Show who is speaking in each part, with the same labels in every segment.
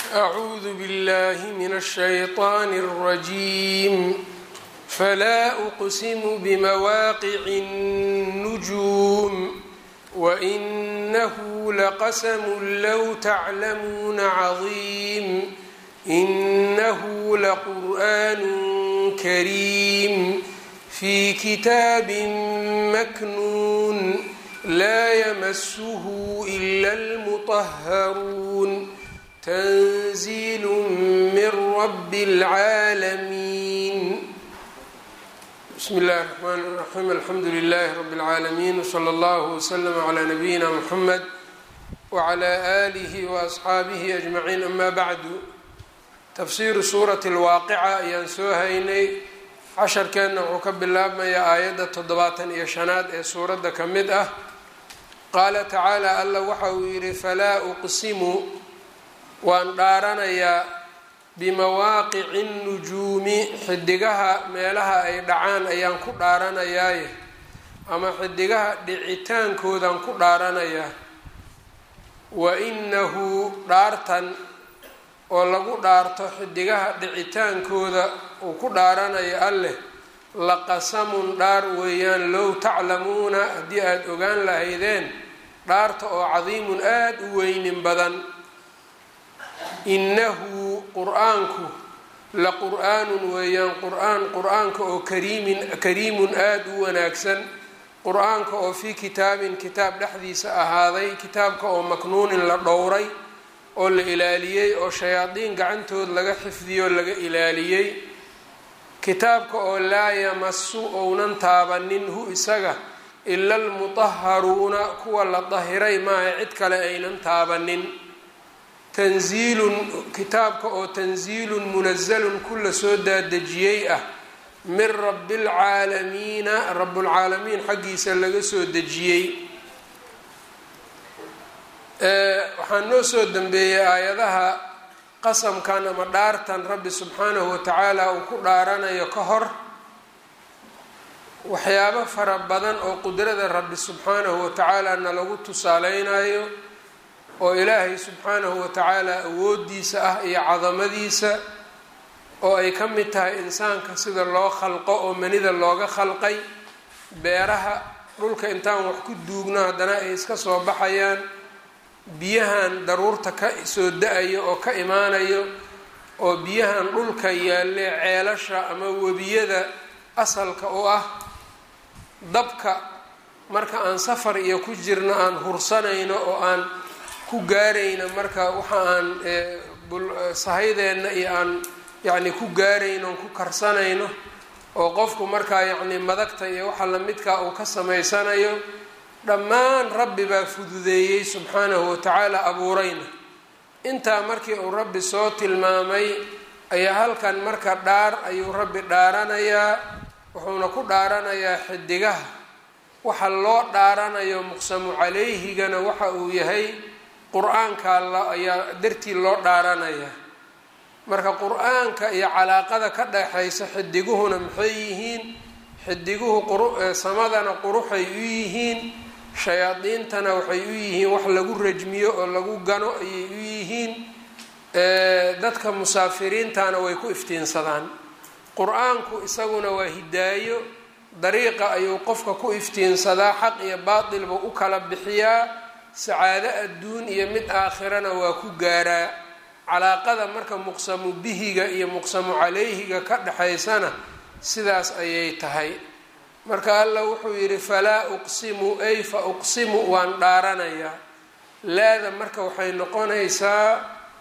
Speaker 1: أعوذ بالله من الشيطان الرجيم فلا أقسم بمواقع النجوم وإنه لقسم لو تعلمون عظيم إنه لقرآن كريم في كتاب مكنون لا يمسه إلا المطهرون تنزيل من رب العالمين بسم الله الرحمن الرحيم الحمد لله رب العالمين وصلى الله وسلم على نبينا محمد وعلى آله وأصxaabihi أجمعين أما بعد tafsiiru suurati اlwaaqica ayaan soo haynay casharkeenna wuxuu ka bilaabmayaa aayadda toddobaatan iyo shanaad ee suuradda ka mid ah qaala tacaala alla waxa uu yidhi falaa uqsimu waan dhaaranayaa bimawaaqici nnujuumi xidigaha meelaha ay dhacaan ayaan ku dhaaranayaaye ama xidigaha dhicitaankoodaan ku dhaaranayaa wa inahu dhaartan oo lagu dhaarto xidigaha dhicitaankooda uu ku dhaaranayo alleh laqasamun dhaar weeyaan low taclamuuna haddii aada ogaan lahaydeen dhaarta oo cadiimun aada u weynin badan innahu qur-aanku la qur-aanun weeyaan qur-aan qur-aanka oo kariimin kariimun aada u wanaagsan qur-aanka oo fii kitaabin kitaab dhexdiisa ahaaday kitaabka oo maknuunin la dhowray oo la ilaaliyey oo shayaadiin gacantood laga xifdiyo laga ilaaliyey kitaabka oo laa yamasu ounan taabanin hu isaga ila almutaharuuna kuwa la dahiray maaha cid kale aynan taabanin tanziilun kitaabka oo tanziilun munazalun ku la soo daadejiyey ah min rabi lcaalamiina rabbulcaalamiin xaggiisa laga soo dejiyey waxaa noo soo dambeeyey aayadaha qasamkan ama dhaartan rabbi subxaanahu watacaala uu ku dhaaranayo ka hor waxyaabo fara badan oo qudrada rabbi subxaanahu watacaala na lagu tusaaleynayo oo ilaahay subxaanahu watacaala awoodiisa ah iyo cadamadiisa oo ay ka mid tahay insaanka sida loo khalqo oo manida looga khalqay beeraha dhulka intaan wax ku duugno haddana ay iska soo baxayaan biyahan daruurta ka soo da-ayo oo ka imaanayo oo biyahan dhulka yaalle ceelasha ama webiyada asalka u ah dabka marka aan safar iyo ku jirno aan hursanayno oo aan ku gaarayno marka waxa aan sahaydeenna iyo aan yacni ku gaarayno on ku karsanayno oo qofku markaa yacni madagta iyo waxa lamidkaa uu ka samaysanayo dhammaan rabbi baa fududeeyey subxaanahu watacaala abuurayna intaa markii uu rabbi soo tilmaamay ayaa halkan marka dhaar ayuu rabbi dhaaranayaa wuxuuna ku dhaaranayaa xidigaha waxa loo dhaaranayo muqsamu calayhigana waxa uu yahay qur-aanka ayaa dartii loo dhaaranayaa marka qur-aanka iyo calaaqada ka dhexaysa xidiguhuna maxay yihiin xidiguhu samadana quruxay u yihiin shayaadiintana waxay u yihiin wax lagu rajmiyo oo lagu gano ayay u yihiin dadka musaafiriintana way ku iftiinsadaan qur-aanku isaguna waa hidaayo dariiqa ayuu qofka ku iftiinsadaa xaq iyo baatilba u kala bixiyaa sacaado adduun iyo mid aakhirana waa ku gaaraa calaaqada marka muqsamu bihiga iyo muqsamu calayhiga ka dhexaysana sidaas ayay tahay marka alla wuxuu yidhi falaa uqsimu ay fa uqsimu waan dhaaranayaa laada marka waxay noqonaysaa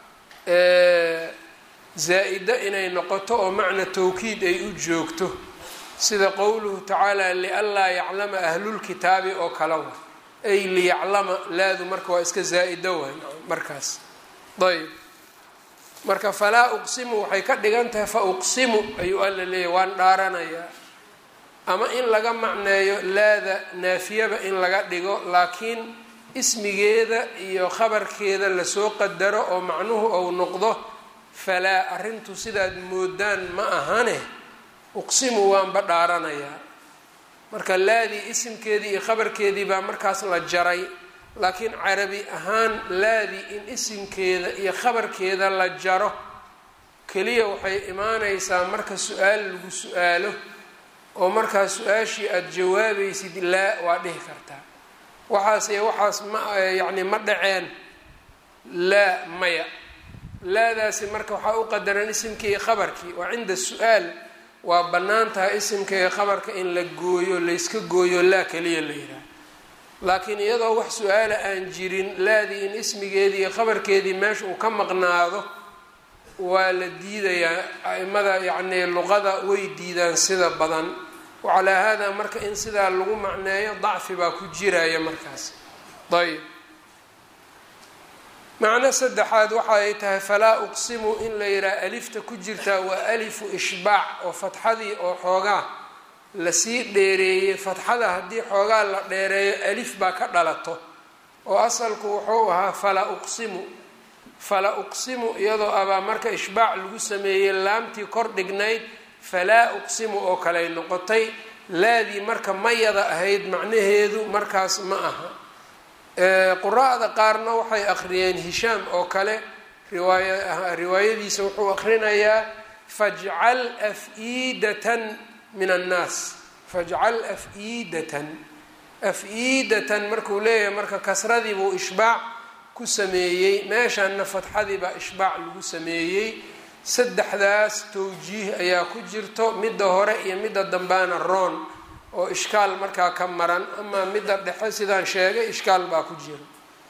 Speaker 1: zaa-ida inay noqoto oo macna tawkiid ay u joogto sida qowluhu tacaala lianlaa yaclama ahlulkitaabi oo kale wa ay liyaclama laadu marka waa iska zaa-ida waay markaas ayb marka falaa uqsimu waxay ka dhigan tahay fa uqsimu ayuu alla leeyahy waan dhaaranayaa ama in laga macneeyo laada naafiyaba in laga dhigo laakiin ismigeeda iyo khabarkeeda lasoo qadaro oo macnuhu ou noqdo falaa arrintu sidaad moodaan ma ahane uqsimu waanba dhaaranayaa marka laadii isimkeedii iyo khabarkeedii baa markaas la jaray laakiin carabi ahaan laadi in isimkeeda iyo khabarkeeda la jaro keliya waxay imaanaysaa marka su-aal lagu su-aalo oo markaa su-aashii aada jawaabaysid laa waa dhihi kartaa waxaas iyo waxaas ma yacni ma dhaceen laa maya laadaasi marka waxaa u qadaran isimkii iyo khabarkii waa cinda su-aal waa bannaan tahay isimka iyo khabarka in la gooyo layska gooyo laa keliya la yidhaah laakiin iyadoo wax su-aala aan jirin laadii in ismigeedii iyo khabarkeedii meesha uu ka maqnaado waa la diidayaa a-imada yacnii luqada way diidaan sida badan wacalaa haadaa marka in sidaa lagu macneeyo dacfi baa ku jiraya markaas ayb macno saddexaad waxa ay tahay falaa uqsimu in la yidhaha alifta ku jirtaa waa alifu ishbaac oo fatxadii oo xoogaa lasii dheereeyey fatxada haddii xoogaa la dheereeyo alif baa ka dhalato oo asalku wuxuu ahaa fala uqsimu fala uqsimu iyadoo abaa marka ishbaac lagu sameeyey laamtii kor dhignayd falaa uqsimu oo kaley noqotay laadii marka mayada ahayd macnaheedu markaas ma aha qura-da qaarna waxay akhriyeen hishaam oo kale riwaaya riwaayadiisa wuxuu akhrinayaa fajcal af-iidatan min annaas fajcal af-iidatan af-iidatan markuu leeyahay marka kasradii buu ishbaac ku sameeyey meeshanna fatxadii baa ishbaac lagu sameeyey saddexdaas towjiih ayaa ku jirto midda hore iyo midda dambaana roon oo ishkaal markaa ka maran amaa midda dhexe sidaan sheegay ishkaal baa ku jira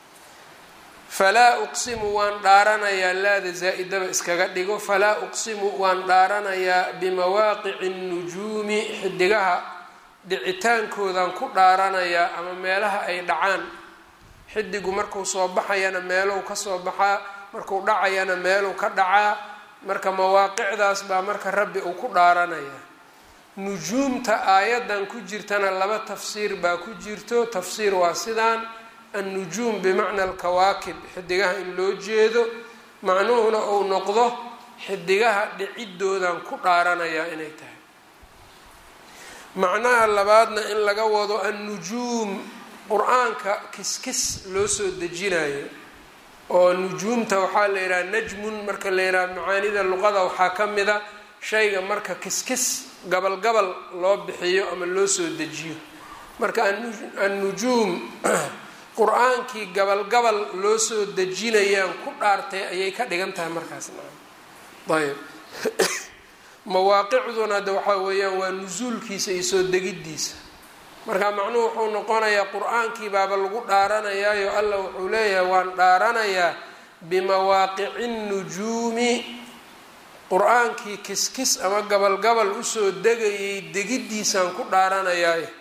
Speaker 1: falaa uqsimu waan dhaaranayaa laada zaa-idaba iskaga dhigo falaa uqsimu waan dhaaranayaa bimawaaqici nnujuumi xidigaha dhicitaankoodan ku dhaaranayaa ama meelaha ay dhacaan xidigu markuu soo baxayana meelou ka soo baxaa markuu dhacayana meeluu ka dhacaa marka mawaaqicdaas baa marka rabbi uu ku dhaaranayaa nujuumta aayadan ku jirtana laba tafsiir baa ku jirto tafsiir waa sidaan annujuum bimacna alkawaakib xidigaha in loo jeedo macnuhuna uu noqdo xidigaha dhicidoodan ku dhaaranayaa inay tahay macnaha labaadna in laga wado annujuum qur-aanka kiskis loo soo dejinayo oo nujuumta waxaa la yidhaha najmun marka la yidhaha macaanida luqada waxaa ka mida shayga marka kiskis gabal gabal loo bixiyo ama loo soo dejiyo marka annujuum qur-aankii gabal gabal loo soo dejinayaan ku dhaartay ayay ka dhigan tahay markaas ayb mawaaqicduna de waxaa weeyaan waa nusuulkiisa iyo soo degiddiisa marka macnuhu wuxuu noqonayaa qur-aankii baaba lagu dhaaranayaayo allah wuxuu leeyahay waan dhaaranayaa bimawaaqici nnujuumi qur-aankii kiskis ama gabal gabal usoo degayay degiddiisaan ku dhaaranayaayo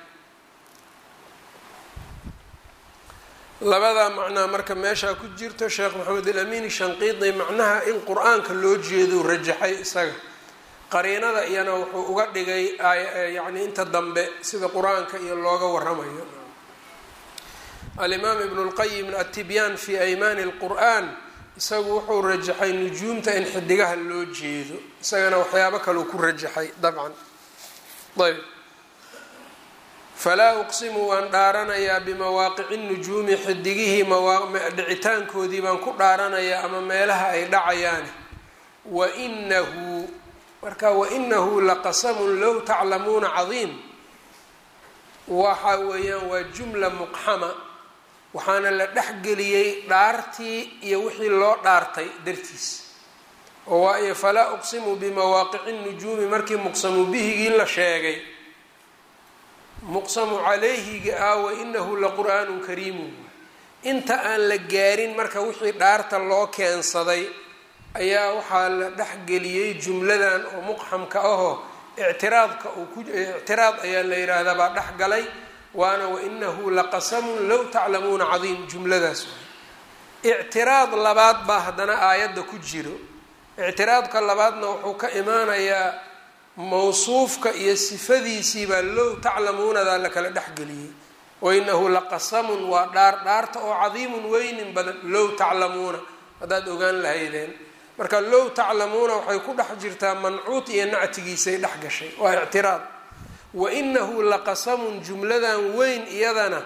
Speaker 1: labadaa macnaa marka meeshaa ku jirto sheekh maxamed alamiini shanqiidi macnaha in qur-aanka loo jeedo rajaxay isaga qariinada iyana wuxuu uga dhigay yacni inta dambe sida qur-aanka iyo looga waramayo alimaam ibnu lqayim atibyaan fi aymaani lqur'an isagu wuxuu rajaxay nujuumta in xidigaha loo jeedo isagana waxyaabo kaleu ku rajaxay dabcan ayb falaa uqsimu waan dhaaranayaa bimawaaqici nujuumi xidigihii dhicitaankoodii baan ku dhaaranayaa ama meelaha ay dhacayaani wainahu marka wainahu laqasamun low taclamuuna cadiim waxa weeyaan waa jumla muqxama waxaana la dhexgeliyey dhaartii iyo wixii loo dhaartay dartiis oo waayo falaa uqsimu bimawaaqici nujuumi markii muqsamu bihigii la sheegay muqsamu calayhiga ah wainahu laqur'aanun kariimun inta aan la gaarin marka wixii dhaarta loo keensaday ayaa waxaa la dhexgeliyey jumladan oo muqxamka ahoo ictiraadka uu ku ictiraad ayaa la yidhaahdaa baa dhex galay waana wainahu laqasamun low taclamuuna cadiim jumladaas ictiraad labaad baa haddana aayadda ku jiro ictiraadka labaadna wuxuu ka imaanayaa mawsuufka iyo sifadiisiibaa low taclamuunadaa la kala dhexgeliyey wainahu laqasamun waa dhaar dhaarta oo cadiimun weynin badan low taclamuuna haddaad ogaan lahaydeen marka low taclamuuna waxay ku dhex jirtaa mancuud iyo nactigiisay dhex gashay waa ictiraad wainahu laqasamun jumladan weyn iyadana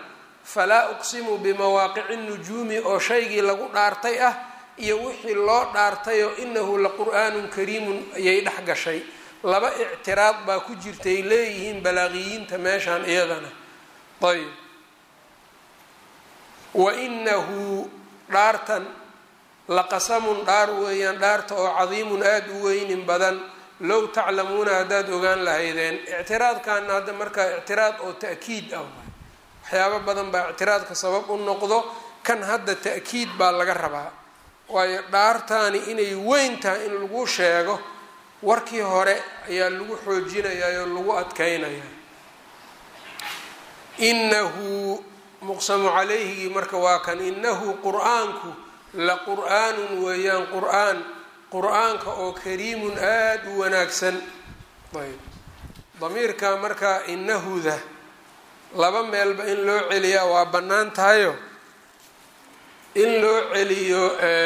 Speaker 1: falaa uqsimu bimawaaqici nujuumi oo shaygii lagu dhaartay ah iyo wixii loo dhaartayoo inahu la qur'aanun kariimun ayay dhex gashay laba ictiraad baa ku jirtay leeyihiin balaaqiyiinta meeshaan iyadana ayb wa inahu dhaartan laqasamun dhaar weeyaan dhaarta oo cadiimun aada u weynin badan low taclamuuna haddaad ogaan lahaydeen ictiraadkaana hadda markaa ictiraad oo ta'kiid ah waxyaabo badan baa ictiraadka sabab u noqdo kan hadda ta'kiid baa laga rabaa waayo dhaartaani inay weyn tahay in lagu sheego warkii hore ayaa lagu xoojinayaa oo lagu adkeynaya inahu muqsamu calayhigii marka waa kan inahu qur-aanku la qur-aanun weeyaan qur-aan qur-aanka oo kariimun aada u wanaagsan ayb damiirka marka inahuda laba meelba in loo celiyaa waa bannaan tahayo in loo celiyo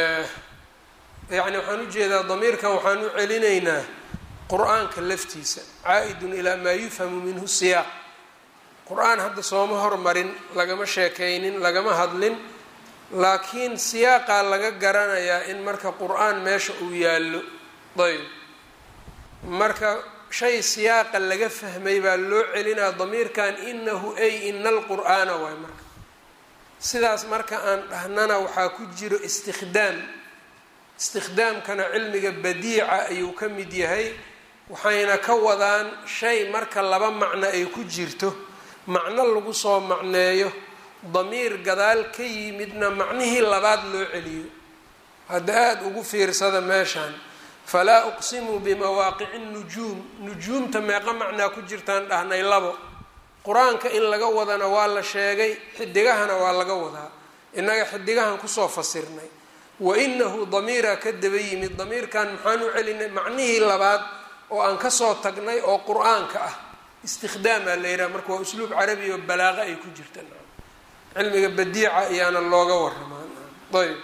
Speaker 1: yacni waxaan ujeedaa damiirkan waxaan u celinaynaa qur-aanka laftiisa caa-idun ilaa maa yufhamu minhu siyaaq qur-aan hadda sooma hormarin lagama sheekaynin lagama hadlin laakiin siyaaqaa laga garanayaa in marka qur-aan meesha uu yaallo ayb marka shay siyaaqa laga fahmay baa loo celinaa damiirkan inahu ay ina alqur'aana waay marka sidaas marka aan dhahnana waxaa ku jiro istikhdaam istikhdaamkana cilmiga badiica ayuu ka mid yahay waxayna ka wadaan shay marka laba macno ay ku jirto macno lagu soo macneeyo damiir gadaal ka yimidna macnihii labaad loo celiyo hadda aada ugu fiirsada meeshaan falaa uqsimu bimawaaqici nujuum nujuumta meeqa macnaa ku jirtaan dhahnay labo qur-aanka in laga wadana waa la sheegay xidigahana waa laga wadaa innaga xidigahan kusoo fasirnay wa inahu damiiraa ka daba yimid damiirkan maxaan u celinay macnihii labaad oo aan kasoo tagnay oo qur-aanka ah istikhdaamaa la yidhaha marka waa usluub carabi oo balaaqa ay ku jirta cilmiga badiica ayaana looga waramaa ayb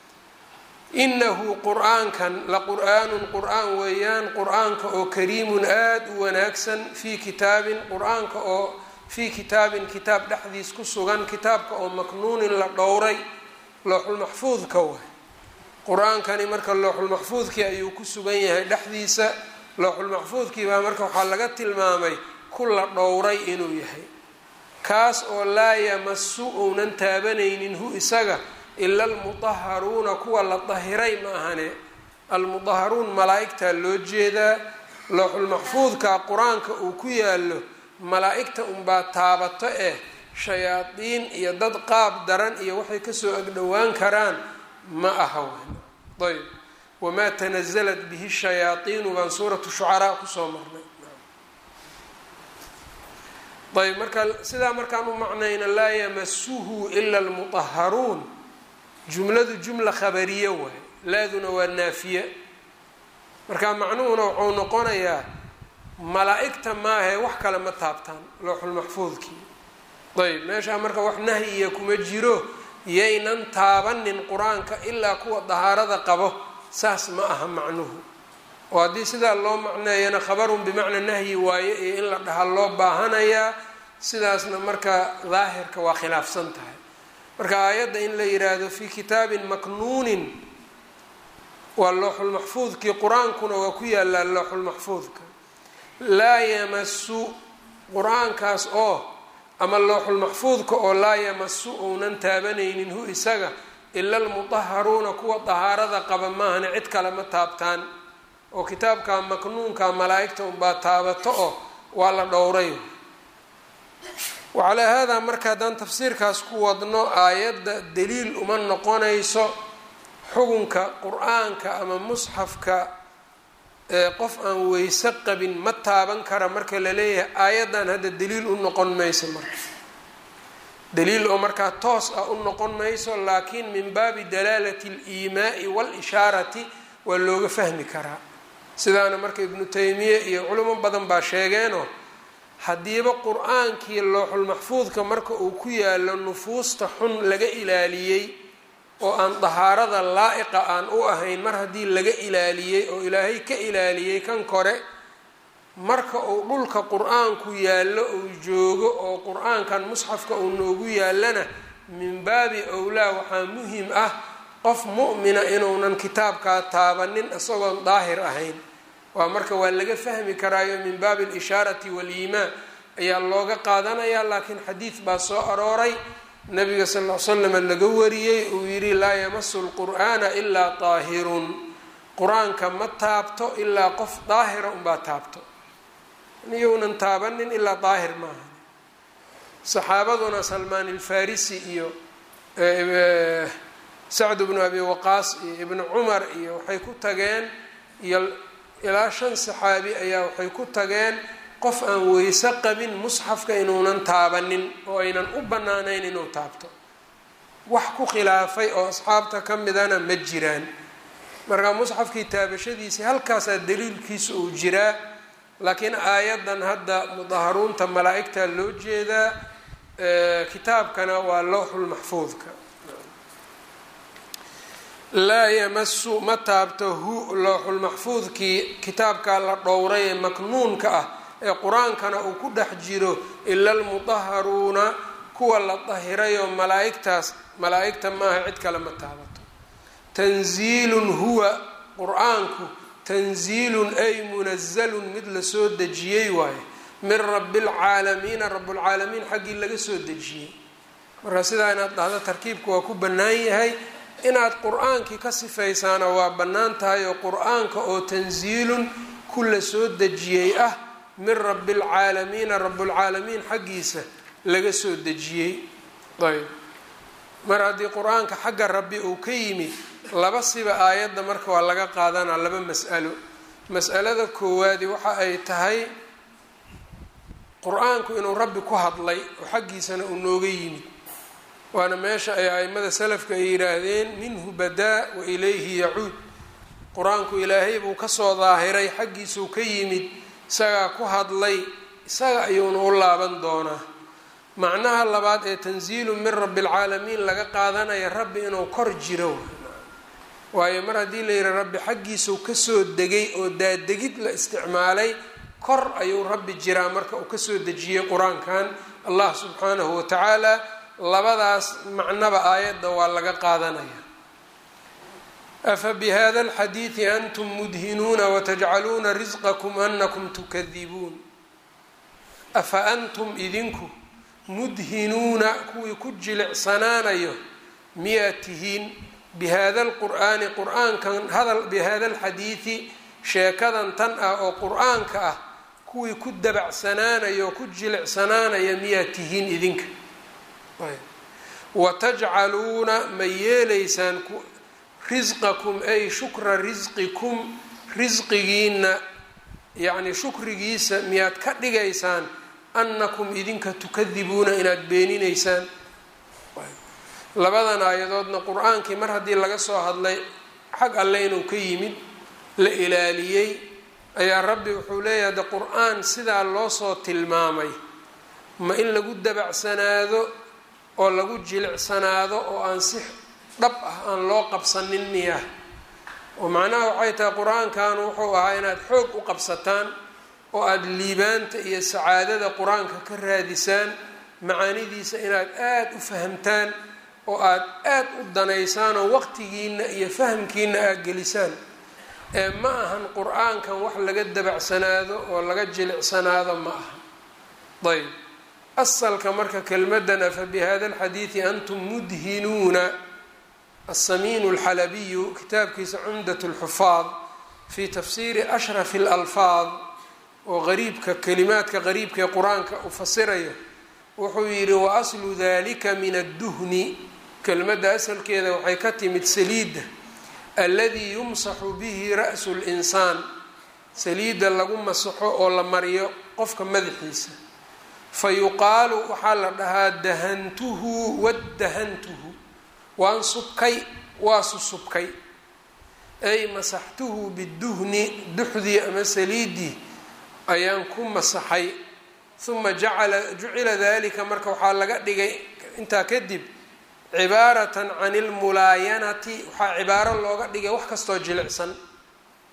Speaker 1: inahu qur-aankan la qur-aanun qur-aan weeyaan qur-aanka oo kariimun aada u wanaagsan fii kitaabin qur-aanka oo fii kitaabin kitaab dhexdiis ku sugan kitaabka oo maknuunin la dhowray looxulmaxfuudka waay qur-aankani marka looxulmaxfuudkii ayuu ku sugan yahay dhexdiisa looxulmaxfuudkii baa marka waxaa laga tilmaamay ku la dhowray inuu yahay kaas oo laa yamasu uunan taabanaynin hu isaga ila almudaharuuna kuwa la dahiray ma ahane almudaharuun malaa-igtaa loo jeedaa looxulmaxfuudka qur-aanka uu ku yaalo malaa-igta unbaa taabato eh shayaadiin iyo dad qaab daran iyo waxay kasoo agdhowaan karaan ma aha wan ayb wamaa tanazalat bihi shayaaiinu baan suuratu shucaraa kusoo marnay ayb marka sidaa markaan u macnayna laa yamasuhu ila almudaharuun jumladu jumla khabariye waay laaduna waa naafiye marka macnuhuna wuxuu noqonayaa malaa-igta maahae wax kale ma taabtaan looxulmaxfuudkii ayb meeshaa marka wax nahyiya kuma jiro yaynan taabanin qur-aanka ilaa kuwa dahaarada qabo saas ma aha macnuhu oo haddii sidaa loo macneeyana khabarun bimacnaa nahyi waaye iyo in la dhaha loo baahanayaa sidaasna marka daahirka waa khilaafsan tahay marka aayadda in la yiraahdo fii kitaabin maknuunin waa looxulmaxfuudkii qur-aankuna waa ku yaalaa looxulmaxfuudka laa yamasu qur-aankaas oo ama looxulmaxfuudka oo laa yamasu uunan taabanaynin hu isaga ila almudaharuuna kuwa dahaarada qaba maahane cid kale ma taabtaan oo kitaabka maknuunka malaa-igta unbaa taabato oo waa la dhowray wacalaa haadaa marka haddaan tafsiirkaas ku wadno aayadda daliil uma noqonayso xukunka qur-aanka ama musxafka qof aan weyse qabin ma taaban kara marka la leeyahay aayaddan hadda daliil u noqon mayso marka daliil oo markaa toos ah u noqon mayso laakiin min baabi dalaalati aliimaai waalishaarati waa looga fahmi karaa sidaana marka ibnu taymiye iyo culimo badan baa sheegeenoo haddiiba qur-aankii looxulmaxfuudka marka uu ku yaalo nufuusta xun laga ilaaliyey oo aan dahaarada laa-iqa aan u ahayn mar haddii laga ilaaliyey oo ilaahay ka ilaaliyey kan kore marka uu dhulka qur-aanku yaallo uu joogo oo qur-aankan musxafka uu noogu yaallana min baabi owlaa waxaa muhim ah qof mu'mina inuunan kitaabkaa taabanin isagoon daahir ahayn waa marka waa laga fahmi karaayo min baabi alishaarati waliimaan ayaa looga qaadanayaa laakiin xadiid baa soo arooray nabiga sal l slam laga wariyey uu yidhi laa yamasu lqur'aana ilaa daahirun qur-aanka ma taabto ilaa qof daahira unbaa taabto iyounan taabanin ilaa daahir maaha saxaabaduna salmaan ilfarisi iyo sacd bnu abi waqaas iyo ibnu cumar iyo waxay ku tageen iyo ilaa shan saxaabi ayaa waxay ku tageen qof aan weyse qabin musxafka inuunan taabanin oo aynan u bannaanayn inuu taabto wax ku khilaafay oo asxaabta ka midana ma jiraan marka musxafkii taabashadiisii halkaasaa daliilkiisa uu jiraa laakiin aayaddan hadda mudaharuunta malaa-igta loo jeedaa kitaabkana waa lowxulmaxfuudka laa yamasu ma taabto hu lowxulmaxfuudkii kitaabkaa la dhowray ee maknuunka ah ee qur-aankana uu ku dhex jiro ila almudaharuuna kuwa la dahirayoo malaa-igtaas malaa-igta maaha cid kale ma taabato tanziilun huwa qur-aanku tanziilun ay munazalun mid lasoo dejiyey waaye min rabi lcaalamiina rablcaalamiin xaggii laga soo dejiyey marka sidaa inaad dhahdo tarkiibka waa ku bannaan yahay inaad qur-aankii ka sifaysaana waa bannaan tahay oo qur-aanka oo tanziilun ku la soo dejiyey ah min rabi lcaalamiina rablcaalamiin xaggiisa laga soo dejiyey ayb mar haddii qur-aanka xagga rabbi uu ka yimid laba siba aayadda marka waa laga qaadanaa laba mas'alo mas'alada koowaadi waxa ay tahay qur-aanku inuu rabbi ku hadlay oo xaggiisana uu nooga yimid waana meesha ay aimada salafka ay yidhaahdeen minhu badaa wa ilayhi yacuud qur-aanku ilaahay buu kasoo daahiray xaggiisuu ka yimid isagaa ku hadlay isaga ayuuna u laaban doonaa macnaha labaad ee tanziilu min rabi lcaalamiin laga qaadanaya rabbi inuu kor jiro waayo mar haddii la yidhi rabbi xaggiisuu kasoo degay oo daadegid la isticmaalay kor ayuu rabbi jiraa marka uu kasoo dejiyey qur-aankan allah subxaanahu watacaala labadaas macnaba aayadda waa laga qaadanaya afa bihada alxadiidi antum mudhinuuna watajcaluuna risqakum anakum tukadibuun afa antum idinku mudhinuuna kuwii ku jilicsanaanayo miyaad tihiin bihada alqur'aani qur-aankan hadal bihada alxadiidi sheekadan tan ah oo qur-aanka ah kuwii ku dabacsanaanayo oo ku jilicsanaanaya miyaad tihiin idinka watajcaluuna ma yeelaysaan risqakum ay shukra risqikum risqigiina yacni shukrigiisa miyaad ka dhigaysaan annakum idinka tukadibuuna inaad beeninaysaan labadan aayadoodna qur-aankii mar haddii laga soo hadlay xag alle inuu ka yimid la ilaaliyey ayaa rabbi wuxuu leeyahay de qur-aan sidaa loo soo tilmaamay ma in lagu dabacsanaado oo lagu jilicsanaado oo aan si dhab ah aan loo qabsanin miya oo macnaha waxay tahay qur-aankan wuxuu ahaa inaad xoog u qabsataan oo aada liibaanta iyo sacaadada qur-aanka ka raadisaan macaanidiisa inaad aada u fahamtaan oo aada aada u danaysaan oo waqtigiina iyo fahamkiina aada gelisaan ee ma ahan qur-aankan wax laga dabacsanaado oo laga jilicsanaado ma aha ayb asalka marka kelmadan afa bihada alxadiidi antum mudhinuuna asamiinu alxalabiyu kitaabkiisa cumdat lxufaad fi tafsiiri ashrafi alalfaad oo qariibka kelimaadka qariibka ee qur-aanka u fasirayo wuxuu yidhi wa aslu dalika min adduhni kelmadda asalkeeda waxay ka timid saliidda alladii yumsaxu bihi ra'su linsaan saliidda lagu masaxo oo la mariyo qofka madaxiisa fa yuqaalu waxaa la dhahaa dahantuhu wadahantuhu waan subkay waa susubkay ay masaxtuhu biduhni duxdii ama saliiddii ayaan ku masaxay uma jacala jucila dalika marka waxaa laga dhigay intaa kadib cibaaratan can ilmulaayanati waxaa cibaaro looga dhigay wax kastoo jilicsan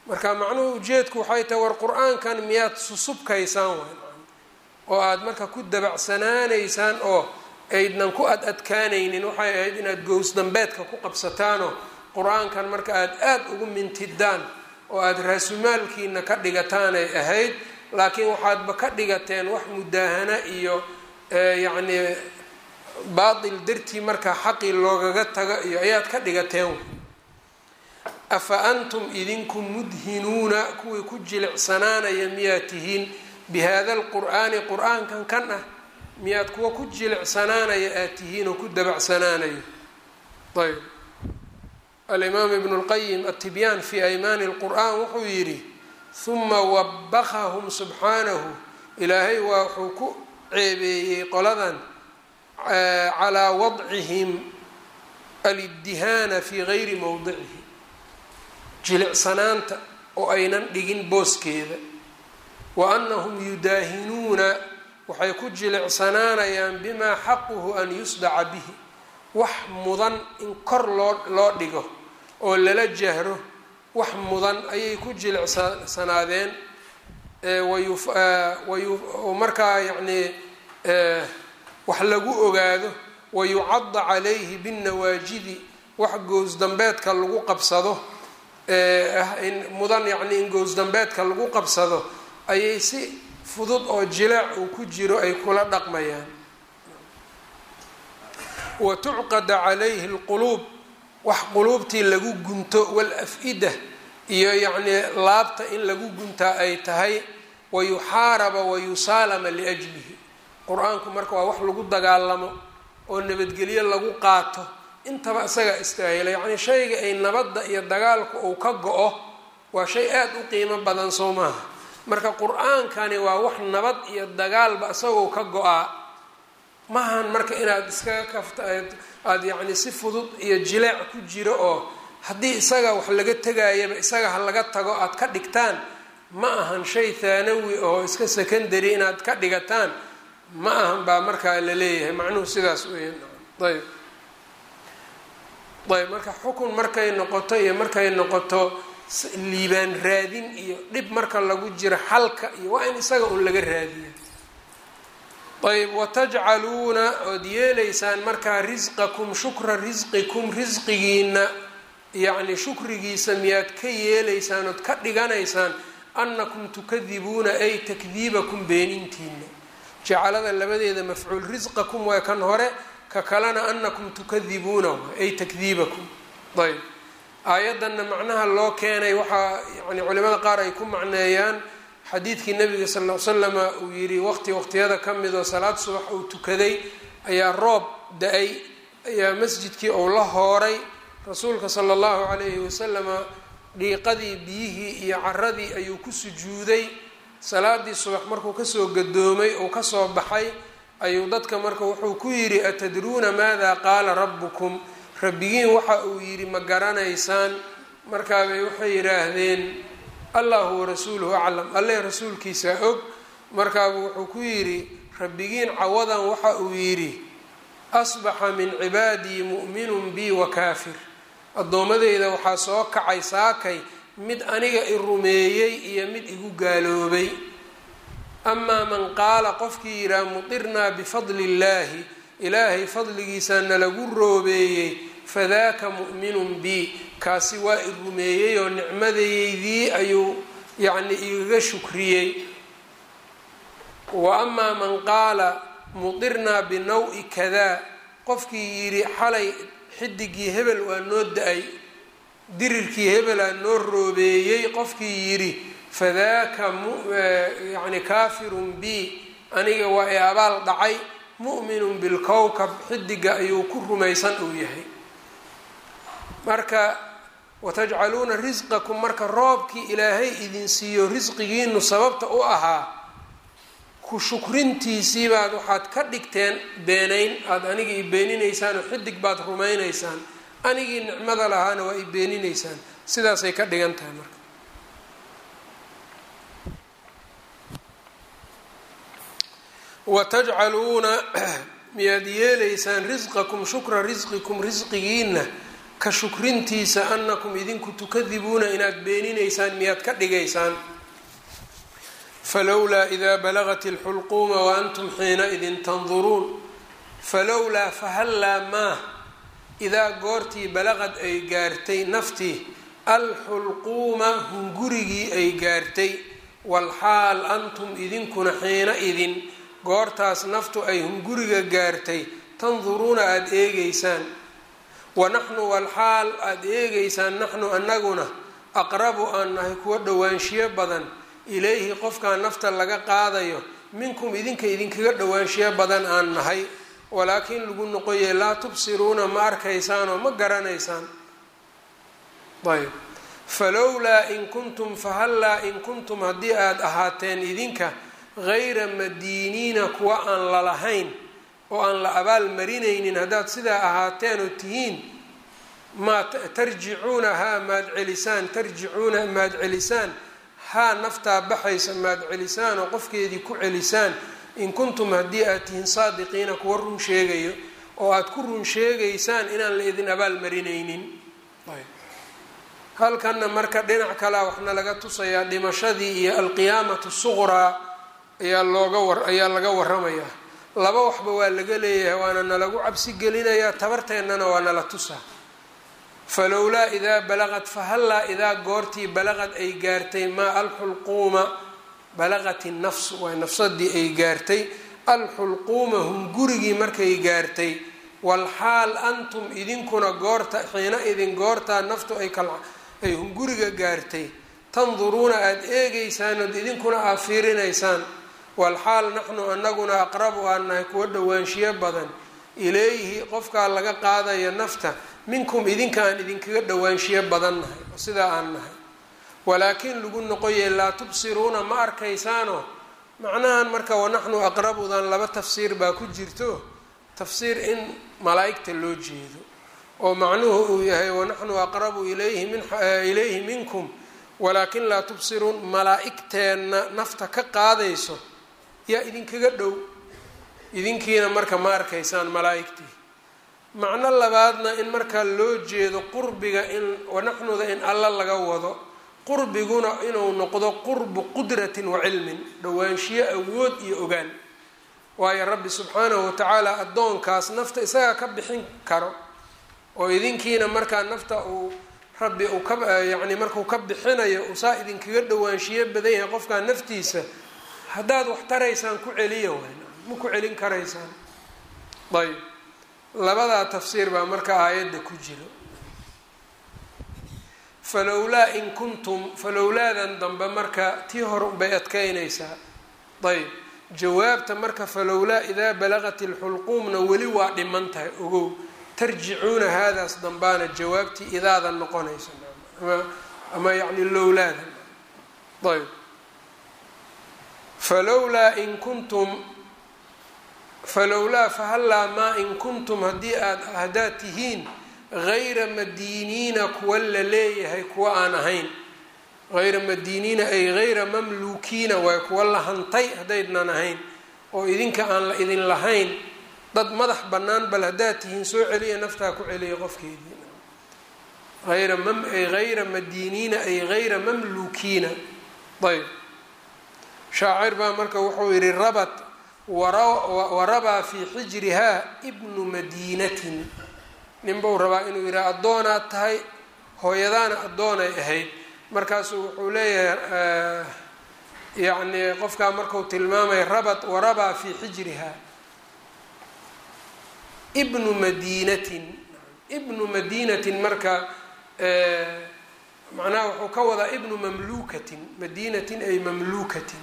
Speaker 1: marka macnuhu ujeedku waxay tahay war qur-aankan miyaad susubkaysaan waay oo aada marka ku dabacsanaanaysaan oo aydnan ku ad adkaanaynin waxay ahayd inaad gows dambeedka ku qabsataanoo qur-aankan marka aada aada ugu mintidaan oo aada raasumaalkiina ka dhigataanay ahayd laakiin waxaadba ka dhigateen wax mudaahana iyo yacnii baatil dartii markaa xaqii loogaga tago iyo ayaad ka dhigateen afa antum idinku mudhinuuna kuwii ku jilicsanaanaya miyaad tihiin bihada alqur'aani qur-aankan kan ah miyaad kuwa ku jilicsanaanaya aad tihiin oo ku dabacsanaanayo ayb alimaam ibnu lqayim altibyaan fi aymaani lqur'aan wuxuu yidhi huma wabakahum subxaanahu ilaahay waa wuxuu ku ceebeeyey qoladan calaa wadcihim aliddihaana fi gayri mowdicihi jilicsanaanta oo aynan dhigin booskeeda wa annahum yudaahinuuna waxay ku jilicsanaanayaan bimaa xaquhu an yusdaca bihi wax mudan in kor loo loo dhigo oo lala jahro wax mudan ayay ku jilicsanaadeen wayoo markaa yacnii wax lagu ogaado wayucada calayhi binnawaajidi wax gows dambeedka lagu qabsado mudan yacnii in gows dambeedka lagu qabsado ayay si fudud oo jileec uu ku jiro ay kula dhaqmayaan wa tucqada calayhi lquluub wax quluubtii lagu gunto wal-af-ida iyo yacnii laabta in lagu guntaa ay tahay wayuxaaraba wayusaalama liajlihi qur-aanku marka waa wax lagu dagaalamo oo nabadgelyo lagu qaato intaba isagaa istaahila yacnii shayga ay nabadda iyo dagaalku uu ka go-o waa shay aada u qiimo badan soo maaha marka qur-aankani waa wax nabad iyo dagaalba isagoo ka go-aa maahan marka inaad iskaga kafta aada yacni si fudud iyo jileec ku jiro oo haddii isaga wax laga tegayaba isaga ha laga tago aad ka dhigtaan ma ahan shay thaanawi oo iska secondary inaad ka dhigataan ma ahan baa markaa la leeyahay macnuhu sidaas weya ayb ayb marka xukun markay noqoto iyo markay noqoto liibaan raadin iyo dhib marka lagu jiro xalka iyo waa in isaga un laga raadiya ayb watajcaluuna ood yeelaysaan markaa risqakum shukra risqikum risqigiina yacni shukrigiisa miyaad ka yeelaysaan ood ka dhiganaysaan annakum tukadibuuna ay takdiibakum beenintiina jacalada labadeeda mafcuul risqakum waa kan hore ka kalena anakum tukadibuuna ay takdiibakum ayb aayaddanna macnaha loo keenay waxaa yani culimada qaar ay ku macneeyaan xadiidkii nabiga sal l slama uu yidhi waqti waqtiyada ka midoo salaad subax uu tukaday ayaa roob da-ay ayaa masjidkii uu la hooray rasuulka sala allahu calayhi wasalama dhiiqadii biyihii iyo caradii ayuu ku sujuuday salaadii subax markuu kasoo gadoomay uu kasoo baxay ayuu dadka marka wuxuu ku yidhi atadruuna maada qaala rabbukum rabbigiin waxa uu yidhi ma garanaysaan markaabay waxay yidhaahdeen allahu warasuuluhu aclam alleh rasuulkiisaa og markaabuu wuxuu ku yidhi rabbigiin cawadan waxa uu yidhi asbaxa min cibaadii mu'minun bi wa kaafir addoommadeyda waxaa soo kacay saakay mid aniga i rumeeyey iyo mid igu gaaloobay amaa man qaala qofkii yidhaha mutirnaa bifadli illaahi ilaahay fadligiisaa nalagu roobeeyey fadaaka mu'minun bi kaasi waa i rumeeyey oo nicmadeydii ayuu yacni igaga shukriyey wa amaa man qaala mutirnaa binaw-i kadaa qofkii yidhi xalay xidigii hebel waa noo da-ay dirirkii hebelaa noo roobeeyey qofkii yidhi fadaaka yani kaafirun bi aniga waa i abaal dhacay mu'minun bilkowkab xidiga ayuu ku rumaysan uu yahay marka watajcaluuna risqakum marka roobkii ilaahay idin siiyo risqigiinu sababta u ahaa ku shukrintiisii baad waxaad ka dhigteen beenayn aada aniga i beeninaysaan oo xidig baad rumaynaysaan anigii nicmada lahaana waa i beeninaysaan sidaasay ka dhigan tahay marka watajcaluuna miyaad yeelaysaan risqakum shukra risqikum risqigiina ka shukrintiisa anakum idinku tukadibuuna inaad beeninaysaan miyaad ka dhigaysaan falowlaa idaa balagat اlxulquuma waantum xiinaidin tanduruun falowlaa fahallaa maa idaa goortii balaqad ay gaartay naftii alxulquuma hungurigii ay gaartay walxaal antum idinkuna xiina idin goortaas naftu ay hunguriga gaartay tanduruuna aada eegeysaan wanaxnu walxaal aada eegeysaan naxnu annaguna aqrabu aan nahay kuwa dhowaanshiyo badan ilayhi qofkaa nafta laga qaadayo minkum idinka idinkaga dhowaanshiyo badan aan nahay walaakiin lagu noqoye laa tubsiruuna ma arkaysaan oo ma garanaysaan ayb falowlaa in kuntum fahallaa in kuntum haddii aada ahaateen idinka gayra madiiniina kuwa aan lalahayn oo aan la abaal marinaynin haddaad sidaa ahaateen oo tihiin maa tarjicuuna haa maad celisaan tarjicuuna maad celisaan haa naftaa baxaysa maad celisaan oo qofkeedii ku celisaan in kuntum haddii aad tihiin saadiqiina kuwa run sheegayo oo aada ku run sheegaysaan inaan la idin abaal marinaynin halkanna marka dhinac kalea waxna laga tusayaa dhimashadii iyo alqiyaamatu suqraa ayaa looga war ayaa laga waramayaa laba waxba waa laga leeyahay waana nalagu cabsi gelinayaa tabarteennana waa nala tusaa falowlaa idaa balaqad fahallaa idaa goortii balaqad ay gaartay maa alxulquuma balaqat innafsu waa nafsadii ay gaartay alxulquuma hungurigii markay gaartay walxaal antum idinkuna goorta xiina idin goortaa naftu ay ay hunguriga gaartay tanduruuna aada eegeysaan ood idinkuna aad fiirinaysaan walxaal naxnu anaguna aqrabu aan nahay kuwa dhowaanshiyo badan ilayhi qofkaa laga qaadayo nafta minkum idinka aan idinkaga dhowaanshiyo badan nahay oo sidaa aan nahay walaakiin lagu noqoye laa tubsiruuna ma arkaysaano macnahan marka wanaxnu aqrabudan laba tafsiir baa ku jirto tafsiir in malaa'igta loo jeedo oo macnuhu uu yahay wanaxnu aqrabu ilayhi min ilayhi minkum walaakin laa tubsiruun malaa'igteenna nafta ka qaadayso yaa idinkaga dhow idinkiina marka ma arkaysaan malaa'igtii macno labaadna in markaa loo jeedo qurbiga in wanaxnuda in alla laga wado qurbiguna inuu noqdo qurbu qudratin wa cilmin dhowaanshiyo awood iyo ogaan waayo rabbi subxaanahu watacaala addoonkaas nafta isagaa ka bixin karo oo idinkiina markaa nafta uu rabbi uu ka yacni markuu ka bixinayo usaa idinkaga dhowaanshiyo badan yahay qofkaa naftiisa haddaad wax taraysaan ku celiya wayn ma ku celin karaysaan ayb labadaa tafsiir baa marka aayadda ku jiro falowlaa in kuntum falowlaadan dambe marka tii hore unbay adkeynaysaa ayb jawaabta marka falowlaa idaa balaqat ilxulquumna weli waa dhiman tahay ogow tarjicuuna haadaas dambaana jawaabtii idaada noqonaysa ama ama yacni lowlaada ayb falowlaa in kuntum falowlaa fahallaa maa in kuntum haddii aad haddaad tihiin gayra madiiniina kuwa la leeyahay kuwa aan ahayn hayra madiiniina ay hayra mamluukiina waay kuwa la hantay haddaydnan ahayn oo idinka aan la idin lahayn dad madax bannaan bal haddaad tihiin soo celiya naftaa ku celiya qofkeedii ayra mam ay hayra madiiniina ay hayra mamluukiina ayb shaacir baa marka wuxuu yihi rabat warabaa fii xijrihaa ibnu madiinatin ninbau rabaa inuu yidhaha addoonaad tahay hooyadaana addoonay ahayd markaasuu wuxuu leeyahay yacni qofkaa marku tilmaamaya rabat warabaa fii xijrihaa ibnu madiinatin ibnu madiinatin marka macnaha wuxuu ka wadaa ibnu mamluukatin madiinatin ay mamluukatin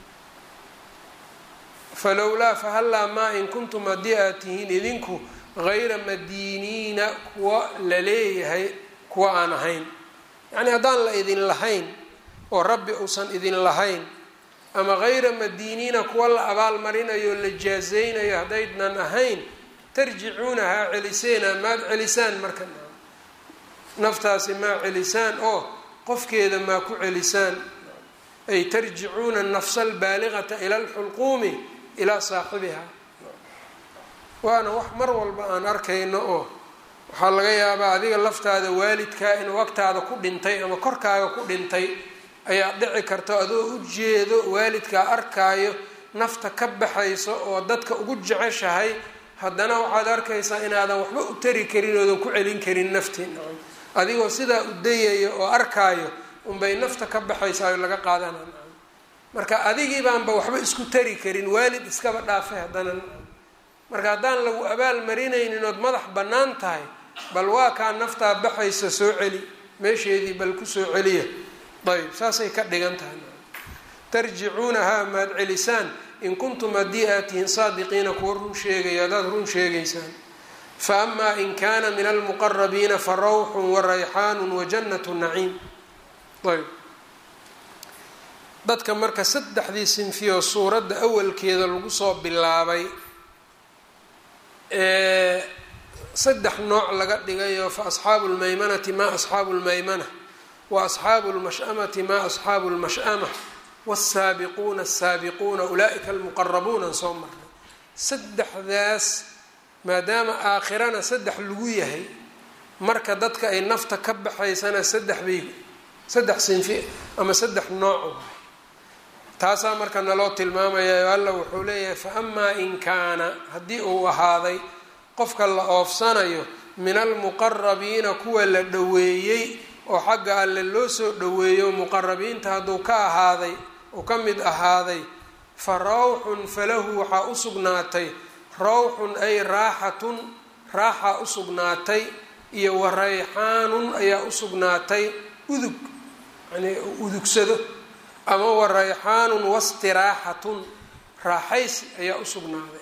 Speaker 1: falowlaa fahallaa maa in kuntum haddii aad tihiin idinku hayra madiiniina kuwa la leeyahay kuwa aan ahayn yacni haddaan la idin lahayn oo rabbi uusan idin lahayn ama hayra madiiniina kuwa la abaalmarinayo la jaazaynayo haddaydnan ahayn tarjicuunahaa celiseena maad celisaan marka naftaasi maa celisaan oo qofkeeda maa ku celisaan ay tarjicuuna nafsa albaaliqata ila alxulquumi ilaa saaxibiha waana wax mar walba aan arkayno oo waxaa laga yaabaa adiga laftaada waalidkaa inuu agtaada ku dhintay ama korkaaga ku dhintay ayaa dhici karta adoo u jeedo waalidkaa arkaayo nafta ka baxayso oo dadka ugu jeceshahay haddana waxaad arkaysaa inaadan waxba u tari karin oodan ku celin karin naftii nacam adigoo sidaa u dayayo oo arkaayo unbay nafta ka baxaysaa laga qaadana nacam marka adigii baanba waxba isku tari karin waalid iskaba dhaafay haddana nacam marka haddaan lagu abaal marinaynin ood madax bannaan tahay bal waa kaa naftaa baxaysa soo celi meesheedii bal ku soo celiya ayb saasay ka dhigan tahay tarjicuunahaa maad celisaan in kuntum haddii aad tihiin saadiqiina kuwa run sheegaya haddaad run sheegaysaan fa amaa in kaana min almuqarabiina fa rawxun wa rayxaanun wa jannatu naciim ayb dadka marka saddexdii sinfiyoo suuradda awalkeeda lagu soo bilaabay saddex nooc laga dhigayo fa asxaabu lmaymanati ma asxaabu lmaymana wa asxaabu lmash-amati ma asxaabu lmash-ama wsaabiquuna asaabiquuna ulaaika almuqarabuuna soo marnay saddexdaas maadaama aakhirana saddex lagu yahay marka dadka ay nafta ka baxaysana saddex bay saddex sinfi ama saddex nooc taasaa marka naloo tilmaamaya alla wuxuu leeyahay fa amaa in kaana haddii uu ahaaday qofka la oofsanayo min almuqarabiina kuwa la dhoweeyey oo xagga alle loo soo dhoweeyo muqarabiinta hadduu ka ahaaday uu ka mid ahaaday fa rawxun falahu waxaa u sugnaatay rawxun ay raaxatun raaxaa u sugnaatay iyo wa rayxaanun ayaa u sugnaatay udug yani udugsado ama wa rayxaanun wastiraaxatun raaxaysi ayaa u sugnaaday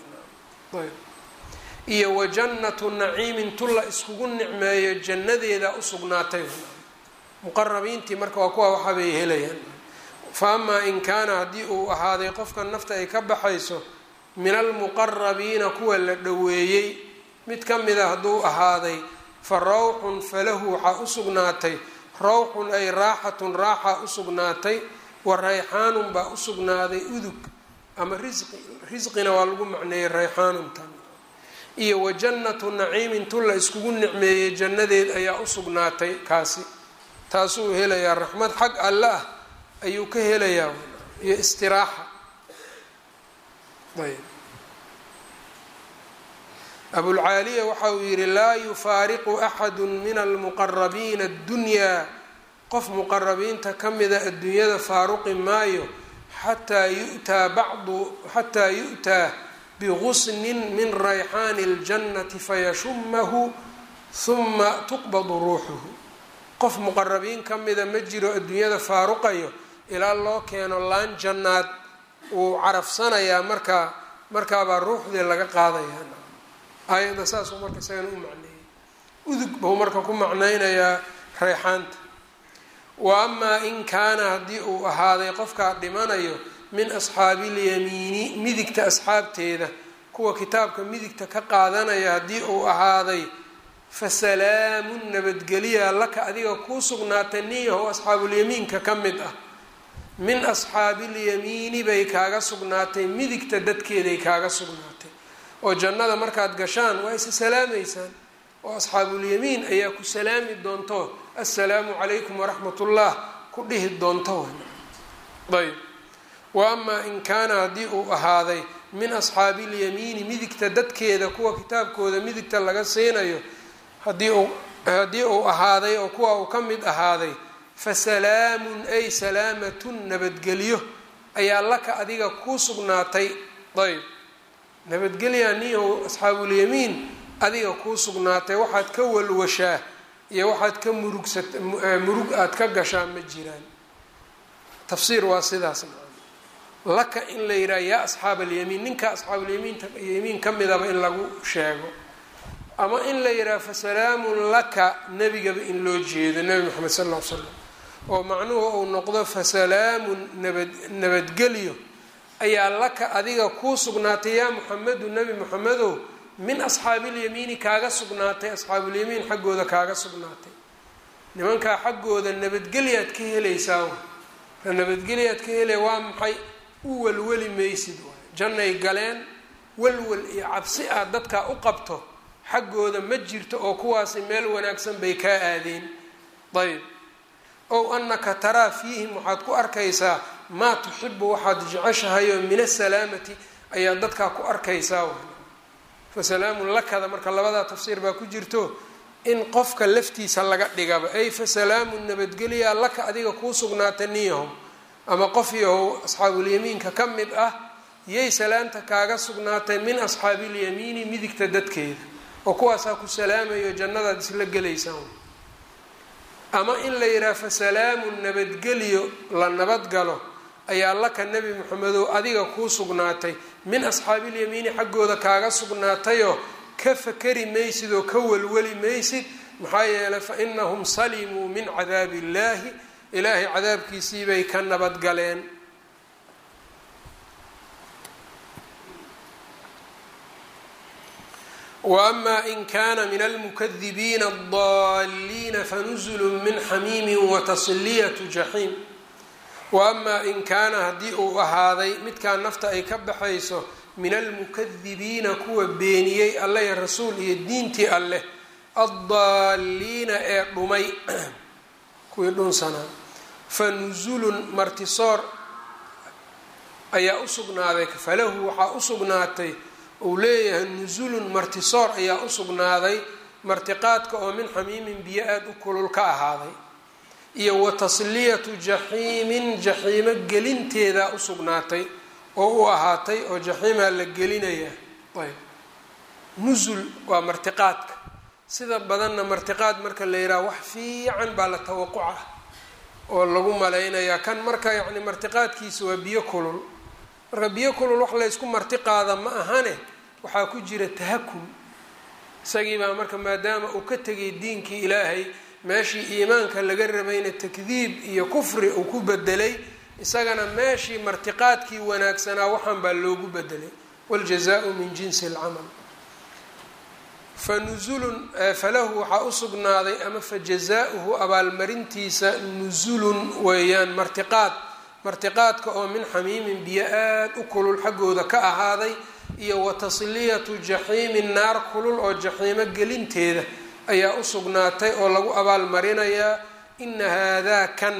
Speaker 1: iyo wa jannatu naciimin tu la iskugu nicmeeyo jannadeeda u sugnaatay muqarabiintii marka waa kuwa waxaabay helayaan fa amaa in kaana haddii uu ahaaday qofka nafta ay ka baxayso min almuqarabiina kuwa la dhoweeyey mid ka mida hadduu ahaaday fa rawxun falahu waxaa u sugnaatay rawxun ay raaxatun raaxaa u sugnaatay wa rayxaanun baa u sugnaaday udug ama risqi risqina waa lagu macneeyey rayxaanuntan iyo wa jannatu naciimin tu la iskugu nicmeeyey jannadeed ayaa u sugnaatay kaasi taasuu helayaa raxmad xag alle ah ayuu ka helayaa iyo istiraaxa ayb abulcaaliya waxa uu yihi laa yufaariqu axadu min almuqarabiina addunyaa qof muqarabiinta ka mida adduunyada faaruqi maayo xataa yu'taa bacdu xataa yu'taa bigusnin min rayxaani اljannati fayashumahu huma tuqbadu ruuxuhu qof muqarabiin ka mida ma jiro adduunyada faaruqayo ilaa loo keeno laan jannaad wuu carafsanayaa markaa markaabaa ruuxdii laga qaadayaa aayadda saasuu marka isagana u macneeyay udug buu marka ku macnaynayaa rayxaanta wa amaa in kaana haddii uu ahaaday qofkaa dhimanayo min asxaabi ilyamiini midigta asxaabteeda kuwa kitaabka midigta ka qaadanaya haddii uu ahaaday fa salaamun nabadgeliya laka adiga kuu sugnaatay niyahow asxaabulyamiinka ka mid ah min asxaabiilyamiini bay kaaga sugnaatay midigta dadkeeday kaaga sugnaatay oo jannada markaad gashaan waa isa salaamaysaan oo asxaabulyamiin ayaa ku salaami doonto assalaamu calaykum waraxmat ullah ku dhihi doonto ayb wa amaa in kaana haddii uu ahaaday min asxaabi ilyamiini midigta dadkeeda kuwa kitaabkooda midigta laga siinayo haddii uu haddii uu ahaaday oo kuwa uu ka mid ahaaday fa salaamun ay salaamatun nabadgelyo ayaa laka adiga kuu sugnaatay ayb nabadgelyaa niyahow asxaabulyamiin adiga kuu sugnaatay waxaad ka walwashaa iyo waxaad ka murugsat murug aada ka gashaa ma jiraan tafsiir waa sidaas laka in la yidhaha yaa asxaab alyamiin ninka asxaabulyamiinta yamiin ka midaba in lagu sheego ama in la yidhaha fa salaamun laka nebigaba in loo jeedo nebi moxamed sal lla l slam oo macnuhu uu noqdo fa salaamun nabad nabadgelyo ayaa laka adiga kuu sugnaatay yaa muxamedu nebi moxamedow min asxaabiilyamiini kaaga sugnaatay asxaabulyamiin xaggooda kaaga sugnaatay nimankaa xaggooda nabadgelyaad ka helaysaa nabadgelyaad ka helaya waa maxay u welweli maysid waay jannay galeen welwel iyo cabsi aad dadkaa u qabto xaggooda ma jirto oo kuwaasi meel wanaagsan bay kaa aadeen ayb ow annaka taraa fiihim waxaad ku arkaysaa maa tuxibu waxaad jeceshahayoo min asalaamati ayaad dadkaa ku arkaysaa fa salaamun lakada marka labadaa tafsiir baa ku jirto in qofka laftiisa laga dhigaba ay fa salaamun nabadgelyaa laka adiga kuu sugnaata niyahow ama qof yahow asxaabulyamiinka ka mid ah yay salaamta kaaga sugnaatay min asxaabiilyamiini midigta dadkeeda oo kuwaasaa ku salaamayo jannadaad isla gelaysaan ama in la yidhaha fa salaamun nabadgelyo la nabadgalo ayaa laka nebi moxamedow adiga kuu sugnaatay min asxaabiilyamiini xaggooda kaaga sugnaatayoo ka fakari maysid oo ka welweli maysid maxaa yeelay fa inahum salimuu min cadaabi illaahi ilaahay cadaabkiisii bay ka nabadgaleen waama in kana min almukadibiina adaliina fanuzulu min xamiimi watasliyatu jaxiim waama in kaana haddii uu ahaaday midkaa nafta ay ka baxayso min almukadibiina kuwa beeniyey alleh rasuul iyo diintii alleh addaaliina ee dhumay kuwii dhunsanaa fa nusulun martisoor ayaa u sugnaaday falahu waxaa u sugnaatay uu leeyahay nusulun martisoor ayaa u sugnaaday martiqaadka oo min xamiimin biyo aada u kulul ka ahaaday iyo wa tasliyatu jaxiimin jaxiimo gelinteedaa u sugnaatay oo u ahaatay oo jaxiimaa la gelinaya ayb nusul waa martiqaadka sida badanna martiqaad marka la yidhaha wax fiican baa la tawaquca oo lagu malaynayaa kan marka yacni martiqaadkiisa waa biyo kulul marka biyo kulul wax laysku martiqaada ma ahane waxaa ku jira tahakum isagii baa marka maadaama uu ka tegay diinkii ilaahay meeshii iimaanka laga rabayna takdiib iyo kufri uu ku bedelay isagana meeshii martiqaadkii wanaagsanaa waxaan baa loogu bedelay wاljazaءu min jinsi اlcamal fanuzulun falahu waxaa u sugnaaday ama fajazaؤuhu abaalmarintiisa nusulun weeyaan martiqaad martiqaadka oo min xamiimin biyo aad u kulul xaggooda ka ahaaday iyo wa tasliyatu jaxiimin naar kulul oo jaxiimo gelinteeda ayaa u sugnaatay oo lagu abaalmarinayaa ina haadaa kan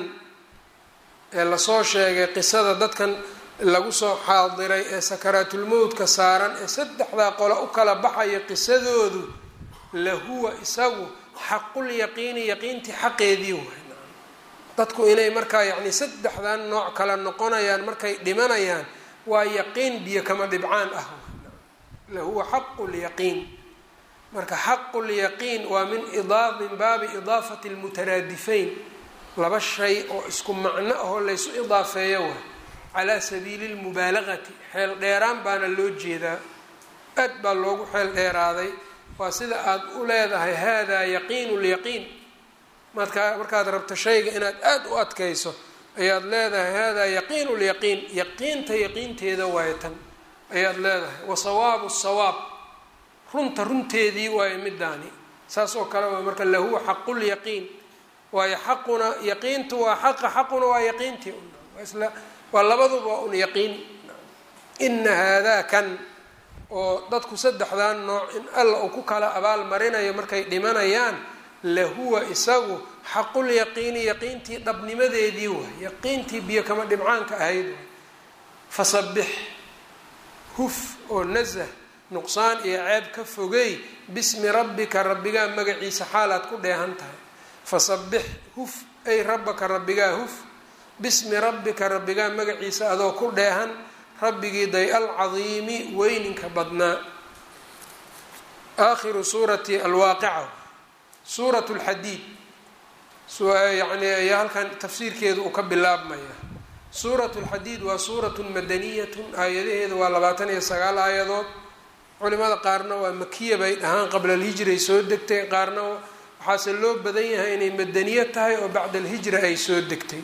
Speaker 1: ee lasoo sheegay qisada dadkan lagu soo xaadiray ee sakaraatulmowdka saaran ee saddexdaa qole u kala baxaya qisadoodu lahuwa isagu xaqulyaqiini yaqiintii xaqeedii waay dadku inay markaa yacni saddexdan nooc kala noqonayaan markay dhimanayaan waa yaqiin biyo kama dhibcaan ah lahuwa xaqulyaqiin marka xaqulyaqiin waa min idaa min baabi idaafati lmutaraadifayn laba shay oo isku macno ahoo laysu idaafeeyo waay calaa sabiili lmubaalagati xeel dheeraan baana loo jeedaa aad baa loogu xeel dheeraaday waa sida aada u leedahay haadaa yaqiinu lyaqiin markaa markaad rabto shayga inaad aada u adkayso ayaad leedahay haadaa yaqiinu lyaqiin yaqiinta yaqiinteeda waayo tan ayaad leedahay wa sawaabu sawaab runta runteedii waayo midaani saas oo kale waa marka lahuwa xaqulyaqiin waayo xaquna yaqiintu waa xaqa xaquna waa yaqiintii isla waa labaduba waa un yaqiin ina haadaa kan oo dadku saddexdan nooc in alla uu ku kala abaal marinayo markay dhimanayaan lahuwa isagu xaqulyaqiini yaqiintii dhabnimadeedii waay yaqiintii biyo kama dhibcaanka ahayd waay fasabix huf oo nasah nuqsaan iyo ceeb ka fogey bismi rabbika rabbigaa magaciisa xaalaad ku dheehan tahay fasabix huf ay rabbaka rabbigaa huf bismi rabbika rabbigaa magaciisa adoo ku dheehan rabbigii day alcadiimi weyninka badnaa aakhiru suurati alwaaqica suurat lxadiid yani ayaa halkan tafsiirkeedu uu ka bilaabmaya suurat lxadiid waa suuratun madaniyatun aayadaheedu waa labaatan iyo sagaal aayadood culimada qaarna waa makiya bay dhahaan qabla alhijray soo degtay qaarna waxaase loo badan yahay inay madaniyo tahay oo bacda alhijra ay soo degtay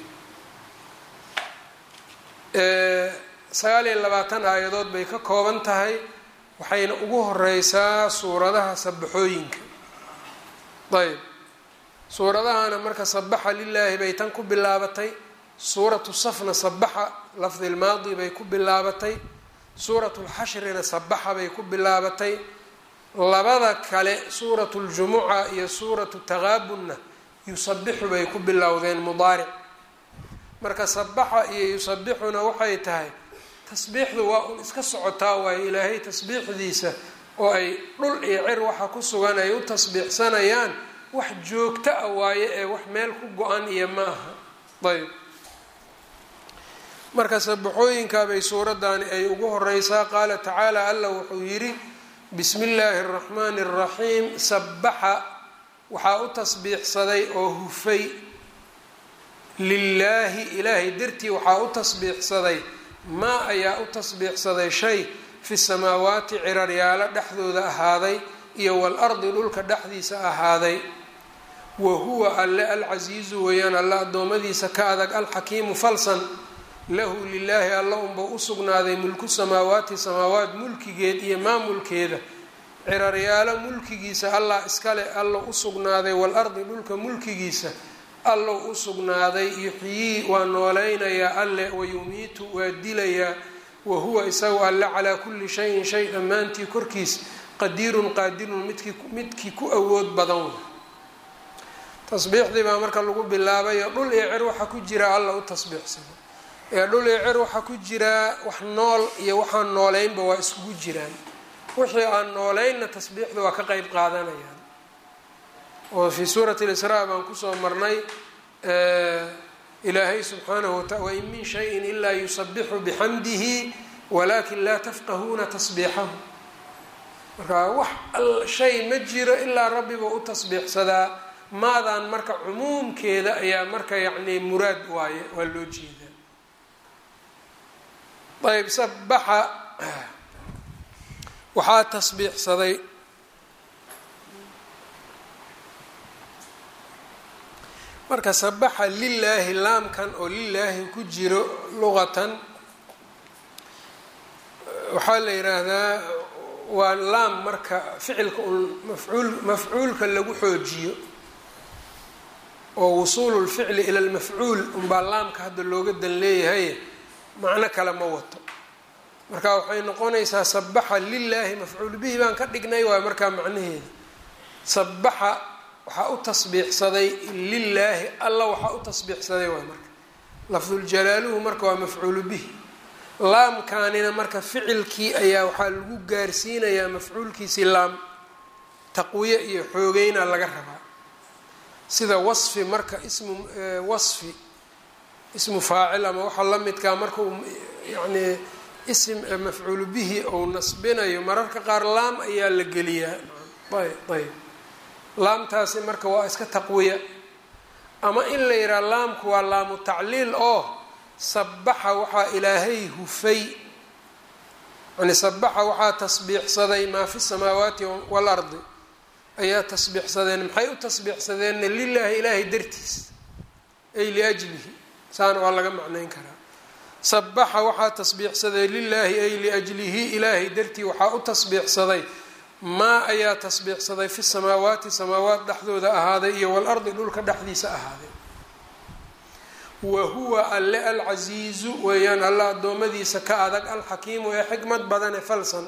Speaker 1: sagaal iyo labaatan aayadood bay ka kooban tahay waxayna ugu horeysaa suuradaha sabaxooyinka ayb suuradahana marka sabaxa lilaahi bay tan ku bilaabatay suuratu safna sabaxa lafdi lmaadi bay ku bilaabatay suuratu lxashrina sabaxa bay ku bilaabatay labada kale suuratu ljumuca iyo suuratu taqaabunna yusabixu bay ku bilowdeen mudaaric marka sabaxa iyo yusabixuna waxay tahay tasbiixdu waa un iska socotaa waayo ilaahay tasbiixdiisa oo ay dhul iyo cir waxa ku sugan ay u tasbiixsanayaan wax joogto ah waaye ee wax meel ku go-an iyo ma aha ayb marka sabaxooyinkaabay suuradani ay ugu horeysaa qaala tacaala alla wuxuu yidhi bismi illaahi araxmaani araxiim sabaxa waxaa u tasbiixsaday oo hufay lilaahi ilaahay dartii waxaa u tasbiixsaday maa ayaa u tasbiixsaday shay fi samaawaati ciraryaalo dhexdooda ahaaday iyo waalardi dhulka dhexdiisa ahaaday wa huwa alle alcasiizu weeyaan alle addoommadiisa ka adag alxakiimu falsan lahu lilaahi alla unba u sugnaaday mulku samaawaati samaawaat mulkigeed iyo maamulkeeda ciraryaalo mulkigiisa allah iskale alla u sugnaaday waalardi dhulka mulkigiisa allow u sugnaaday yuxyii waa nooleynayaa alle wayumiitu waa dilayaa wa huwa isagu alle calaa kulli shayin shay dhammaantii korkiis qadiirun qaadirun midkii midkii ku awood badan tasbiixdii baa marka lagu bilaabayo dhul iyo cer waxaa ku jira alla u tasbiixsado ee dhul iyo cer waxaa ku jiraa wax nool iyo waxaan nooleynba waa iskugu jiraan wixii aan nooleynna tasbiixda waa ka qeyb qaadanayaan oo fii suurati lisraa baan kusoo marnay ilaahay subxaanahu wataala wain min shayin ilaa yusabixu bixamdihi walakin laa tafqahuuna tasbiixahu marka wax shay ma jiro ilaa rabbiba u tasbiixsadaa maadaan marka cumuumkeeda ayaa marka yacni muraad waaye waa loo jeedaa ayb sabaxa waxaa tasbiixsaday marka sabaxa lilaahi laamkan oo lilaahi ku jiro luqatan waxaa la yidhaahdaa waa laam marka ficilka un mafcuul mafcuulka lagu xoojiyo oo wusuulu lficli ila lmafcuul unbaa laamka hadda looga dan leeyahay macno kale ma wato marka waxay noqonaysaa sabaxa lilaahi mafcuul bihi baan ka dhignay waay markaa macnaheeda sabaxa waxaa u tasbiixsaday lilaahi alla waxaa u tasbiixsaday waay marka lafduljalaaluhu marka waa mafcuulu bihi laamkaanina marka ficilkii ayaa waxaa lagu gaarsiinayaa mafcuulkiisii laam taqwiye iyo xoogeyna laga rabaa sida wasfi marka ismu wasfi ismu faacil ama waxaa la midkaa marka uu yacni ism mafcuulu bihi ou nasbinayo mararka qaar laam ayaa la geliyaa ayb ayb laamtaasi marka waa iska taqwiya ama in la yidhaha laamku waa laamu tacliil oo sabaxa waxaa ilaahay hufay yani sabaxa waxaa tasbiixsaday maa fi samaawaati waalardi ayaa tasbiixsadeen maxay u tasbiixsadeenna lilaahi ilaahay dartiis ay liajlihi saana waa laga macnayn karaa sabaxa waxaa tasbiixsaday lilaahi ay liajlihi ilaahay dartii waxaa u tasbiixsaday maa ayaa tasbiixsaday fi samaawaati samaawaat dhexdooda ahaaday iyo waalardi dhulka dhexdiisa ahaaday wa huwa alle alcasiizu weeyaan alla addoommadiisa ka adag alxakiimu ee xikmad badan ee falsan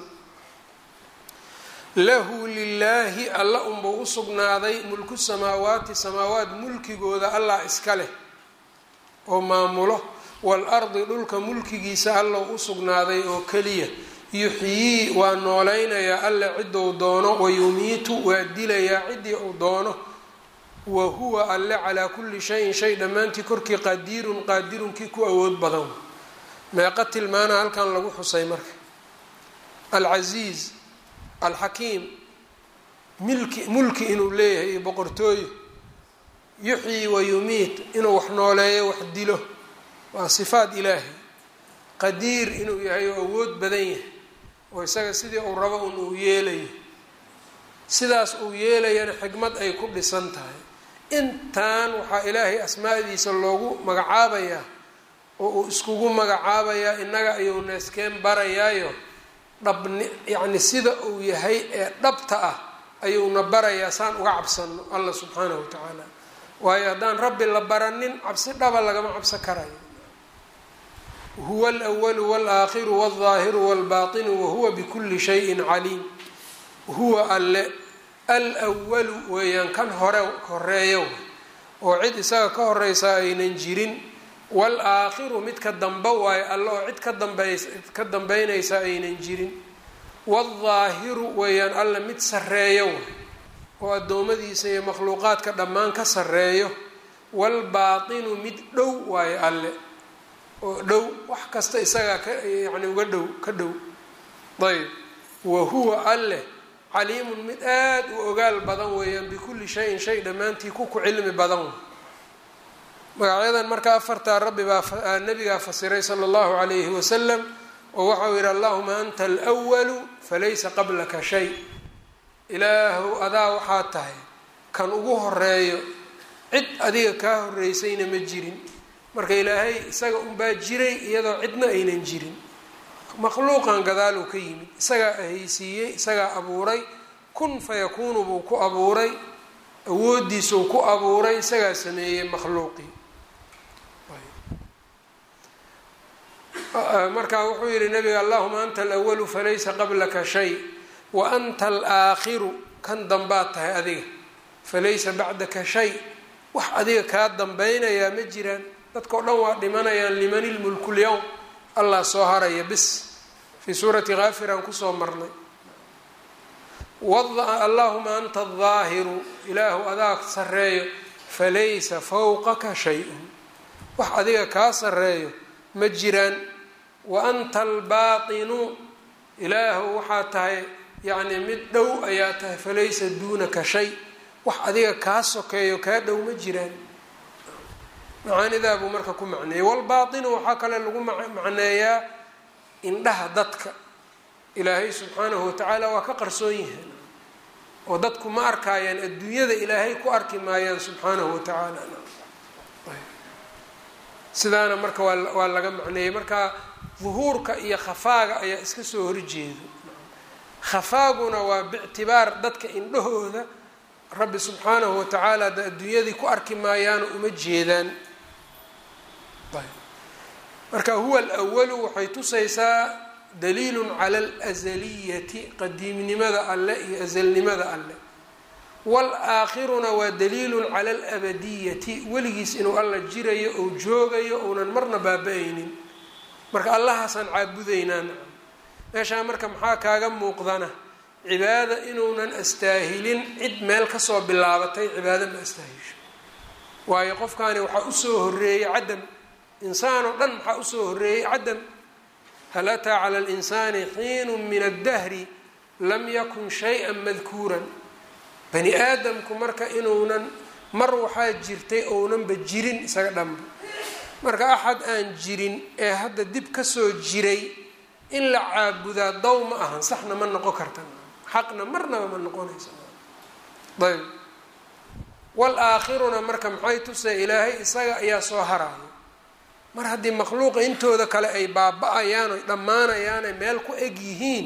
Speaker 1: lahu lilaahi alla unbuu u sugnaaday mulku samaawaati samaawaat mulkigooda allah iska leh oo maamulo waalardi dhulka mulkigiisa allow u sugnaaday oo keliya yuxyii waa nooleynayaa alle ciduu doono wayumiitu waa dilayaa ciddii uu doono wa huwa alle calaa kulli shayin shay dhammaantii korkii qadiirun qaadirunkii ku awood badan meeqa tilmaana halkan lagu xusay marka alcasiiz alxakiim milki mulki inuu leeyahay iyo boqortooyo yuxyi wa yumiit inuu wax nooleeyo wax dilo waa sifaat ilaahi qadiir inuu yahay oo awood badan yahay oo isaga sidii uu rabo un uu yeelayo sidaas uu yeelayana xikmad ay ku dhisan tahay intan waxaa ilaahay asmaadiisa loogu magacaabayaa oo uu iskugu magacaabayaa innaga ayuu neeskeen barayaayo dhabni yacni sida uu yahay ee dhabta ah ayuuna barayaa saan uga cabsano allah subxaanahu wa tacaala waayo haddaan rabbi la baranin cabsi dhaba lagama cabso karayo huwa alwalu walaakhiru walظaahiru walbaطinu wahuwa bikuli shayin caliim huwa alle alwalu weeyaan kan hore horeeyo oo cid isaga ka horeysa aynan jirin wal-aakhiru midka dambe waayo alle oo cid ka dambeys ka dambeynaysa aynan jirin waldaahiru weeyaan alle mid sarreeyo oo addoommadiisa iyo makhluuqaadka dhammaan ka sarreeyo waalbaatinu mid dhow waayo alle oo dhow wax kasta isagaa ka yacni uga dhow ka dhow ayb wa huwa alleh caliimun mid aada u ogaal badan weeyaan bikulli shayin shay dhammaantii ku ku cilmi badan magacyadan marka afartaa rabbi baa nabigaa fasiray sala allahu calayhi wasalam oo waxau yihi allahuma anta alwalu falaysa qablaka shay ilaahow adaa waxaa tahay kan ugu horeeyo cid adiga kaa horeysayna ma jirin marka ilaahay isaga unbaa jiray iyadoo cidna aynan jirin makhluuqan gadaaluu ka yimid isagaa ahaysiiyey isagaa abuuray kun fayakuunu buu ku abuuray awoodiisuu ku abuuray isagaa sameeyey makhluuqii marka wuxuu yihi nabiga allahuma anta alawalu falaysa qablaka shay wa anta alaakhiru kan dambaad tahay adiga falaysa bacdaka shay wax adiga kaa dambeynayaa ma jiraan dadkao dhan waa dhimanayaan liman ilmulku lyowm allah soo haraya bis fii suurati kaafiraan kusoo marnay allahuma anta aldaahiru ilaahu adaa sarreeyo falaysa fawqaka shay-un wax adiga kaa sarreeyo ma jiraan wa anta albaatinu ilaahu waxaa tahay yacni mid dhow ayaa tahay falaysa duunaka shay wax adiga kaa sokeeyo kaa dhow ma jiraan macaanidaa buu marka ku macneeyey walbaatinu waxaa kale lagu macneeyaa indhaha dadka ilaahay subxaanahu watacaala waa ka qarsoon yahay oo dadku ma arkaayaan adduunyada ilaahay ku arki maayaan subxaanahu watacaala sidaana marka waa waa laga macneeyey marka duhuurka iyo khafaaga ayaa iska soo horjeedo khafaaguna waa bictibaar dadka indhahooda rabbi subxaanahu watacaala da adduunyadii ku arki maayaano uma jeedaan marka huwa alwalu waxay tusaysaa daliilun cala alazaliyati qadiimnimada alle iyo azalnimada alle wal-aakhiruna waa daliilun cala alabadiyati weligiis inuu alla jirayo ou joogayo ounan marna baaba-aynin marka allahaasaan caabudaynaa meeshaa marka maxaa kaaga muuqdana cibaada inuunan astaahilin cid meel kasoo bilaabatay cibaado ma astaahisho waayo qofkaani waxaa usoo horeeyey cadam insaan oo dhan maxaa usoo horeeyey cadam hal ataa cala linsaani xiinu min addahri lam yakun shay-an madkuuran bani aadamku marka inuunan mar waxaa jirtay ounanba jirin isaga dhanba marka axad aan jirin ee hadda dib kasoo jiray in la caabudaa daw ma ahan saxna ma noqon karta xaqna marnaba ma noqonaysa ayb wal-aakhiruna marka maxay tusay ilaahay isaga ayaa soo haraayo mar haddii makhluuqa intooda kale ay baaba-ayaan oy dhammaanayaanay meel ku eg yihiin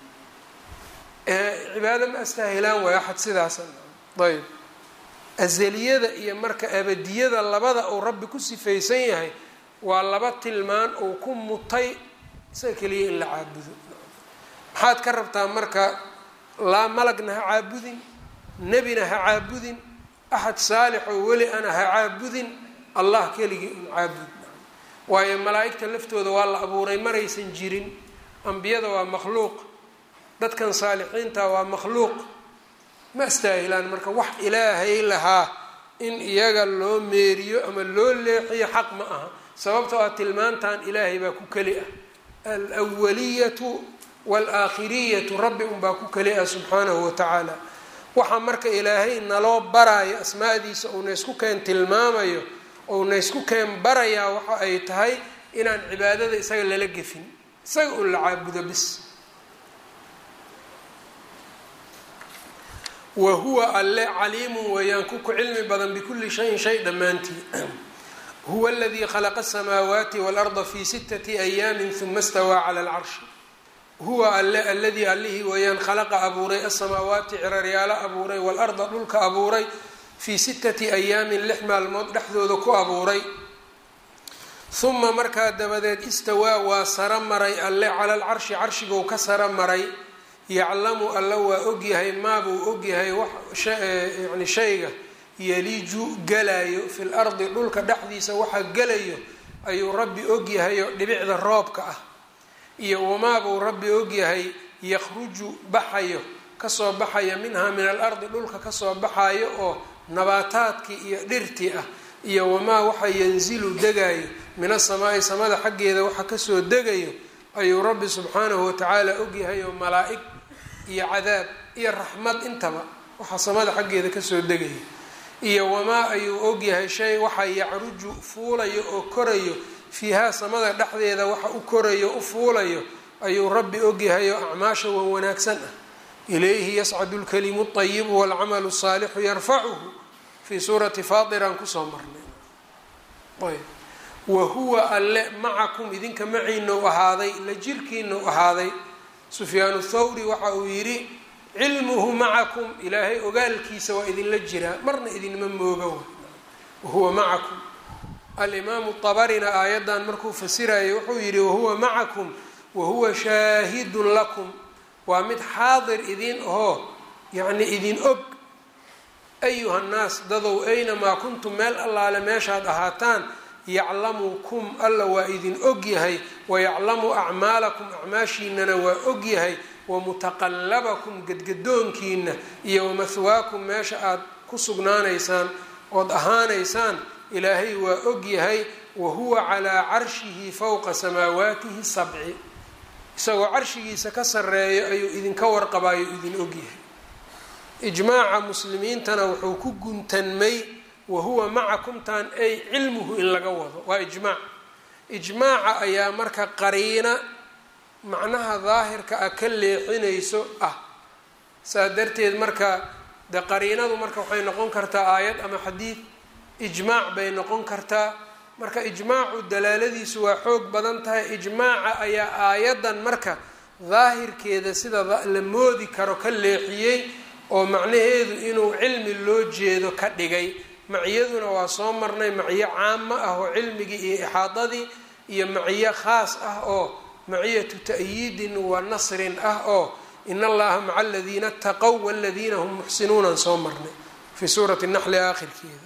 Speaker 1: cibaado ma astaahilaan waayo axad sidaasa ayb azaliyada iyo marka abadiyada labada uu rabbi ku sifaysan yahay waa laba tilmaan uu ku mutay isaga keliya in la caabudo maxaad ka rabtaa marka laa malagna ha caabudin nebina ha caabudin axad saalix oo weli ana ha caabudin allah keligii un caabud waayo malaa-igta laftooda waa la abuuray maraysan jirin ambiyada waa makhluuq dadkan saalixiinta waa makhluuq ma astaahilaan marka wax ilaahay lahaa in iyaga loo meeriyo ama loo leexiyo xaq ma aha sababtoo ah tilmaantan ilaahay baa ku keli ah alwaliyatu waalaakhiriyatu rabbi unbaa ku keli ah subxaanahu watacaala waxaa marka ilaahay naloo baraayo asmaadiisa uuna isku keen tilmaamayo ouna isku keen barayaa waxa ay tahay inaan cibaadada isaga lala gefin isaga un la caabudo bis wa huwa alle caliimun weeyaan ku ku cilmi badan bikulli shayin shay dhammaantii huwa aladii khalaqa asamaawaati waalarda fi sitati ayaamin huma stawaa cala alcarshi huwa alle aladii allihii weeyaan khalaqa abuuray asamaawaati ciraryaalo abuuray waalarda dhulka abuuray fii sittati ayaamin lix maalmood dhexdooda ku abuuray huma markaa dabadeed istawaa waa saro maray alle cala alcarshi carshigou ka saro maray yaclamu alla waa ogyahay maabuu ogyahay yani shayga yaliju galayo fi lardi dhulka dhexdiisa waxa gelayo ayuu rabbi ogyahayo dhibicda roobka ah iyo wamaabuu rabbi ogyahay yakhruju baxayo kasoo baxaya minhaa min alardi dhulka kasoo baxayo oo nabaataadkii iyo dhirtii ah iyo wamaa waxa yanzilu degayo min asamaa'i samada xaggeeda waxa kasoo degayo ayuu rabbi subxaanahu watacaala ogyahay oo malaa-ig iyo cadaab iyo raxmad intaba waxa samada xaggeeda kasoo degaya iyo wamaa ayuu ogyahay shay waxa yacruju fuulayo oo korayo fiihaa samada dhexdeeda waxa u korayo u fuulayo ayuu rabbi ogyahay oo acmaasha wan wanaagsan ah ilayhi yascadu lkalimu اطayibu wاlcamalu الsaalixu yarfacuhu fii suurati fatiraan kusoo marnay ayb wa huwa alle macakum idinka maciinau ahaaday la jirkiinau ahaaday sufyaan thawri waxa uu yidhi cilmuhu macakum ilaahay ogaalkiisa waa idinla jiraa marna idinma mooga wahuwa macakum alimaamu abarina aayaddan markuu fasirayo wuxuu yidhi wahuwa macakum wahuwa shaahidun lakum waa mid xaadir idin ahoo yacni idin og ayuha nnaas dadow aynamaa kuntum meel allaale meeshaad ahaataan yaclamukum alla waa idin og yahay wayaclamu acmaalakum acmaashiinana waa og yahay wamutaqallabakum gedgadoonkiina iyo wamahwaakum meesha aad ku sugnaanaysaan ood ahaanaysaan ilaahay waa og yahay wa huwa calaa carshihi fowqa samaawaatihi sabci isagoo carshigiisa ka sarreeyo ayuu idinka warqabaayo idin og yahay ijmaaca muslimiintana wuxuu ku guntanmay wahuwa macakumtaan ay cilmuhu in laga wado waa ijmaac ijmaaca ayaa marka qariina macnaha daahirka ah ka leexinayso ah saa darteed marka de qariinadu marka waxay noqon kartaa aayad ama xadiid ijmaac bay noqon kartaa marka ijmaacu dalaaladiisu waa xoog badan tahay ijmaaca ayaa aayaddan marka daahirkeeda sida la moodi karo ka leexiyey oo macnaheedu inuu cilmi loo jeedo ka dhigay maciyaduna waa soo marnay maciyo caamo ah oo cilmigii iyo ixaadadii iyo maciyo khaas ah oo maciyatu ta'yiidin wa nasrin ah oo in allaha maca aladiina ataqow waladiina hum muxsinuunan soo marnay fii suurati naxli aakhirkeeda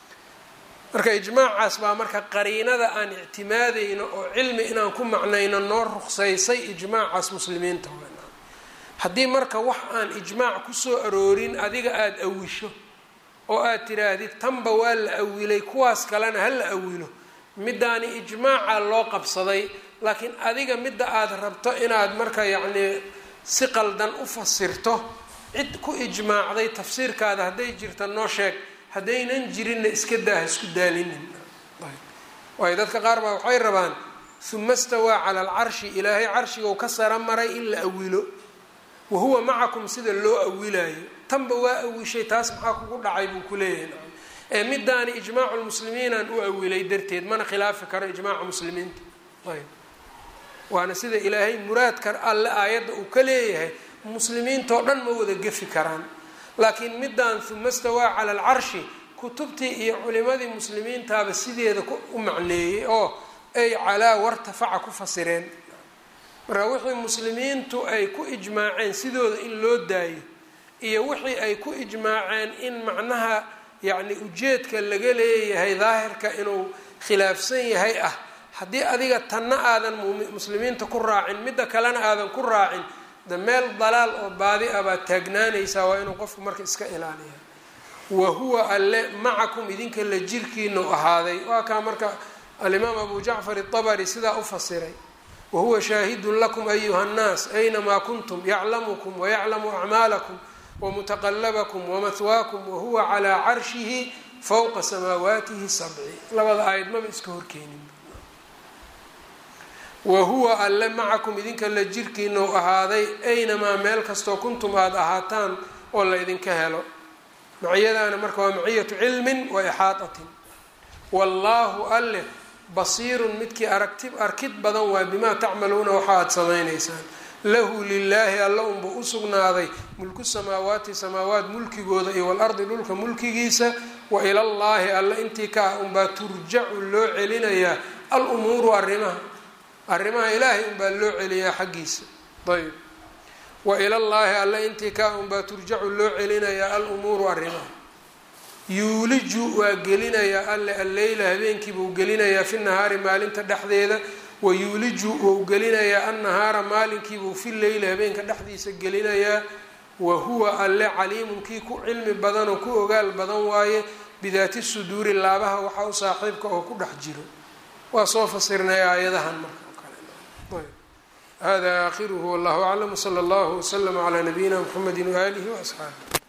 Speaker 1: marka ijmaacaas baa marka qariinada aan ictimaadayno oo cilmi inaan ku macnayno noo ruqsaysay ijmaacaas muslimiinta haddii marka wax aan ijmaac kusoo aroorin adiga aada awisho oo aad tidhaahdid tanba waa la awilay kuwaas kalena ha la awilo middaani ijmaaca loo qabsaday laakiin adiga midda aada rabto inaad marka yacnii si qaldan u fasirto cid ku ijmaacday tafsiirkaada hadday jirta noo sheeg haddaynan jirinna iska daaha isku daalinin waayo dadka qaar baa waxay rabaan uma stawaa cala alcarshi ilaahay carshigou ka sara maray in la awilo wahuwa macakum sida loo awilayo tanba waa awishay taas maxaa kugu dhacay buu ku leeyahay ee midaani ijmaacu lmuslimiinaan u awilay darteed mana khilaafi karo ijmaaca muslimiinta ayb waana sida ilaahay muraadka alle aayadda uu ka leeyahay muslimiintao dhan ma wada gefi karaan laakiin midaan uma stawaa cala alcarshi kutubtii iyo culimadii muslimiintaaba sideeda u macneeyey oo ay calaa wartafaca ku fasireen marka wixii muslimiintu ay ku ijmaaceen sidooda in loo daayo iyo wixii ay ku ijmaaceen in macnaha yacni ujeedka laga leeyahay daahirka inuu khilaafsan yahay ah haddii adiga tanna aadan muslimiinta ku raacin midda kalena aadan ku raacin de meel dalaal oo baadi ah baad taagnaanaysaa waa inuu qofku marka iska ilaaliya wa huwa alle macakum idinka la jirkiinu ahaaday waa kaa marka alimaam abu jacfar itabari sidaa u fasiray wahuwa shaahidun lakum ayuha nnaas aynamaa kuntum yaclamukum wayaclamu acmaalakum wamutaqalabakum wamahwaakum wahuwa calaa carshihi fowqa samaawaatihi sabci labada aayad maba iska horkeenin wa huwa alle macakum idinka la jirkiinu ahaaday aynamaa meel kastoo kuntum aada ahaataan oo la ydinka helo maciyadaana marka waa maciyatu cilmin wa ixaatatin wallaahu alleh basiirun midkii aragti arkid badan waa bimaa tacmaluuna waxa aada samaynaysaan lahu lilaahi alla unbuu usugnaaday mulku samaawaati samaawaat mulkigooda iyo walardi dhulka mulkigiisa wa ilallaahi alla intii ka ah unbaa turjacu loo celinayaa al umuuru arrimaha arrimaha ilaahay unbaa loo celiyaa xaggiisa ayb wa ilallaahi alle intii kaa unbaa turjacu loo celinayaa al umuuru arrimaha yuuliju waa gelinayaa alle alleyla habeenkiibuu gelinayaa fi nahaari maalinta dhexdeeda wa yuuliju wou gelinayaa annahaara maalinkiibuu fi leyli habeenka dhexdiisa gelinayaa wa huwa alle caliimun kii ku cilmi badan oo ku ogaal badan waaye bidaati suduuri laabaha waxaa u saaxiibka oo ku dhex jiro waa soo fasirnay aayadahan marka o kale hada aakhiruhu wallahu aclam wsala allahu waslama calaa nabiyina mxamedi waaalihi waasxaabih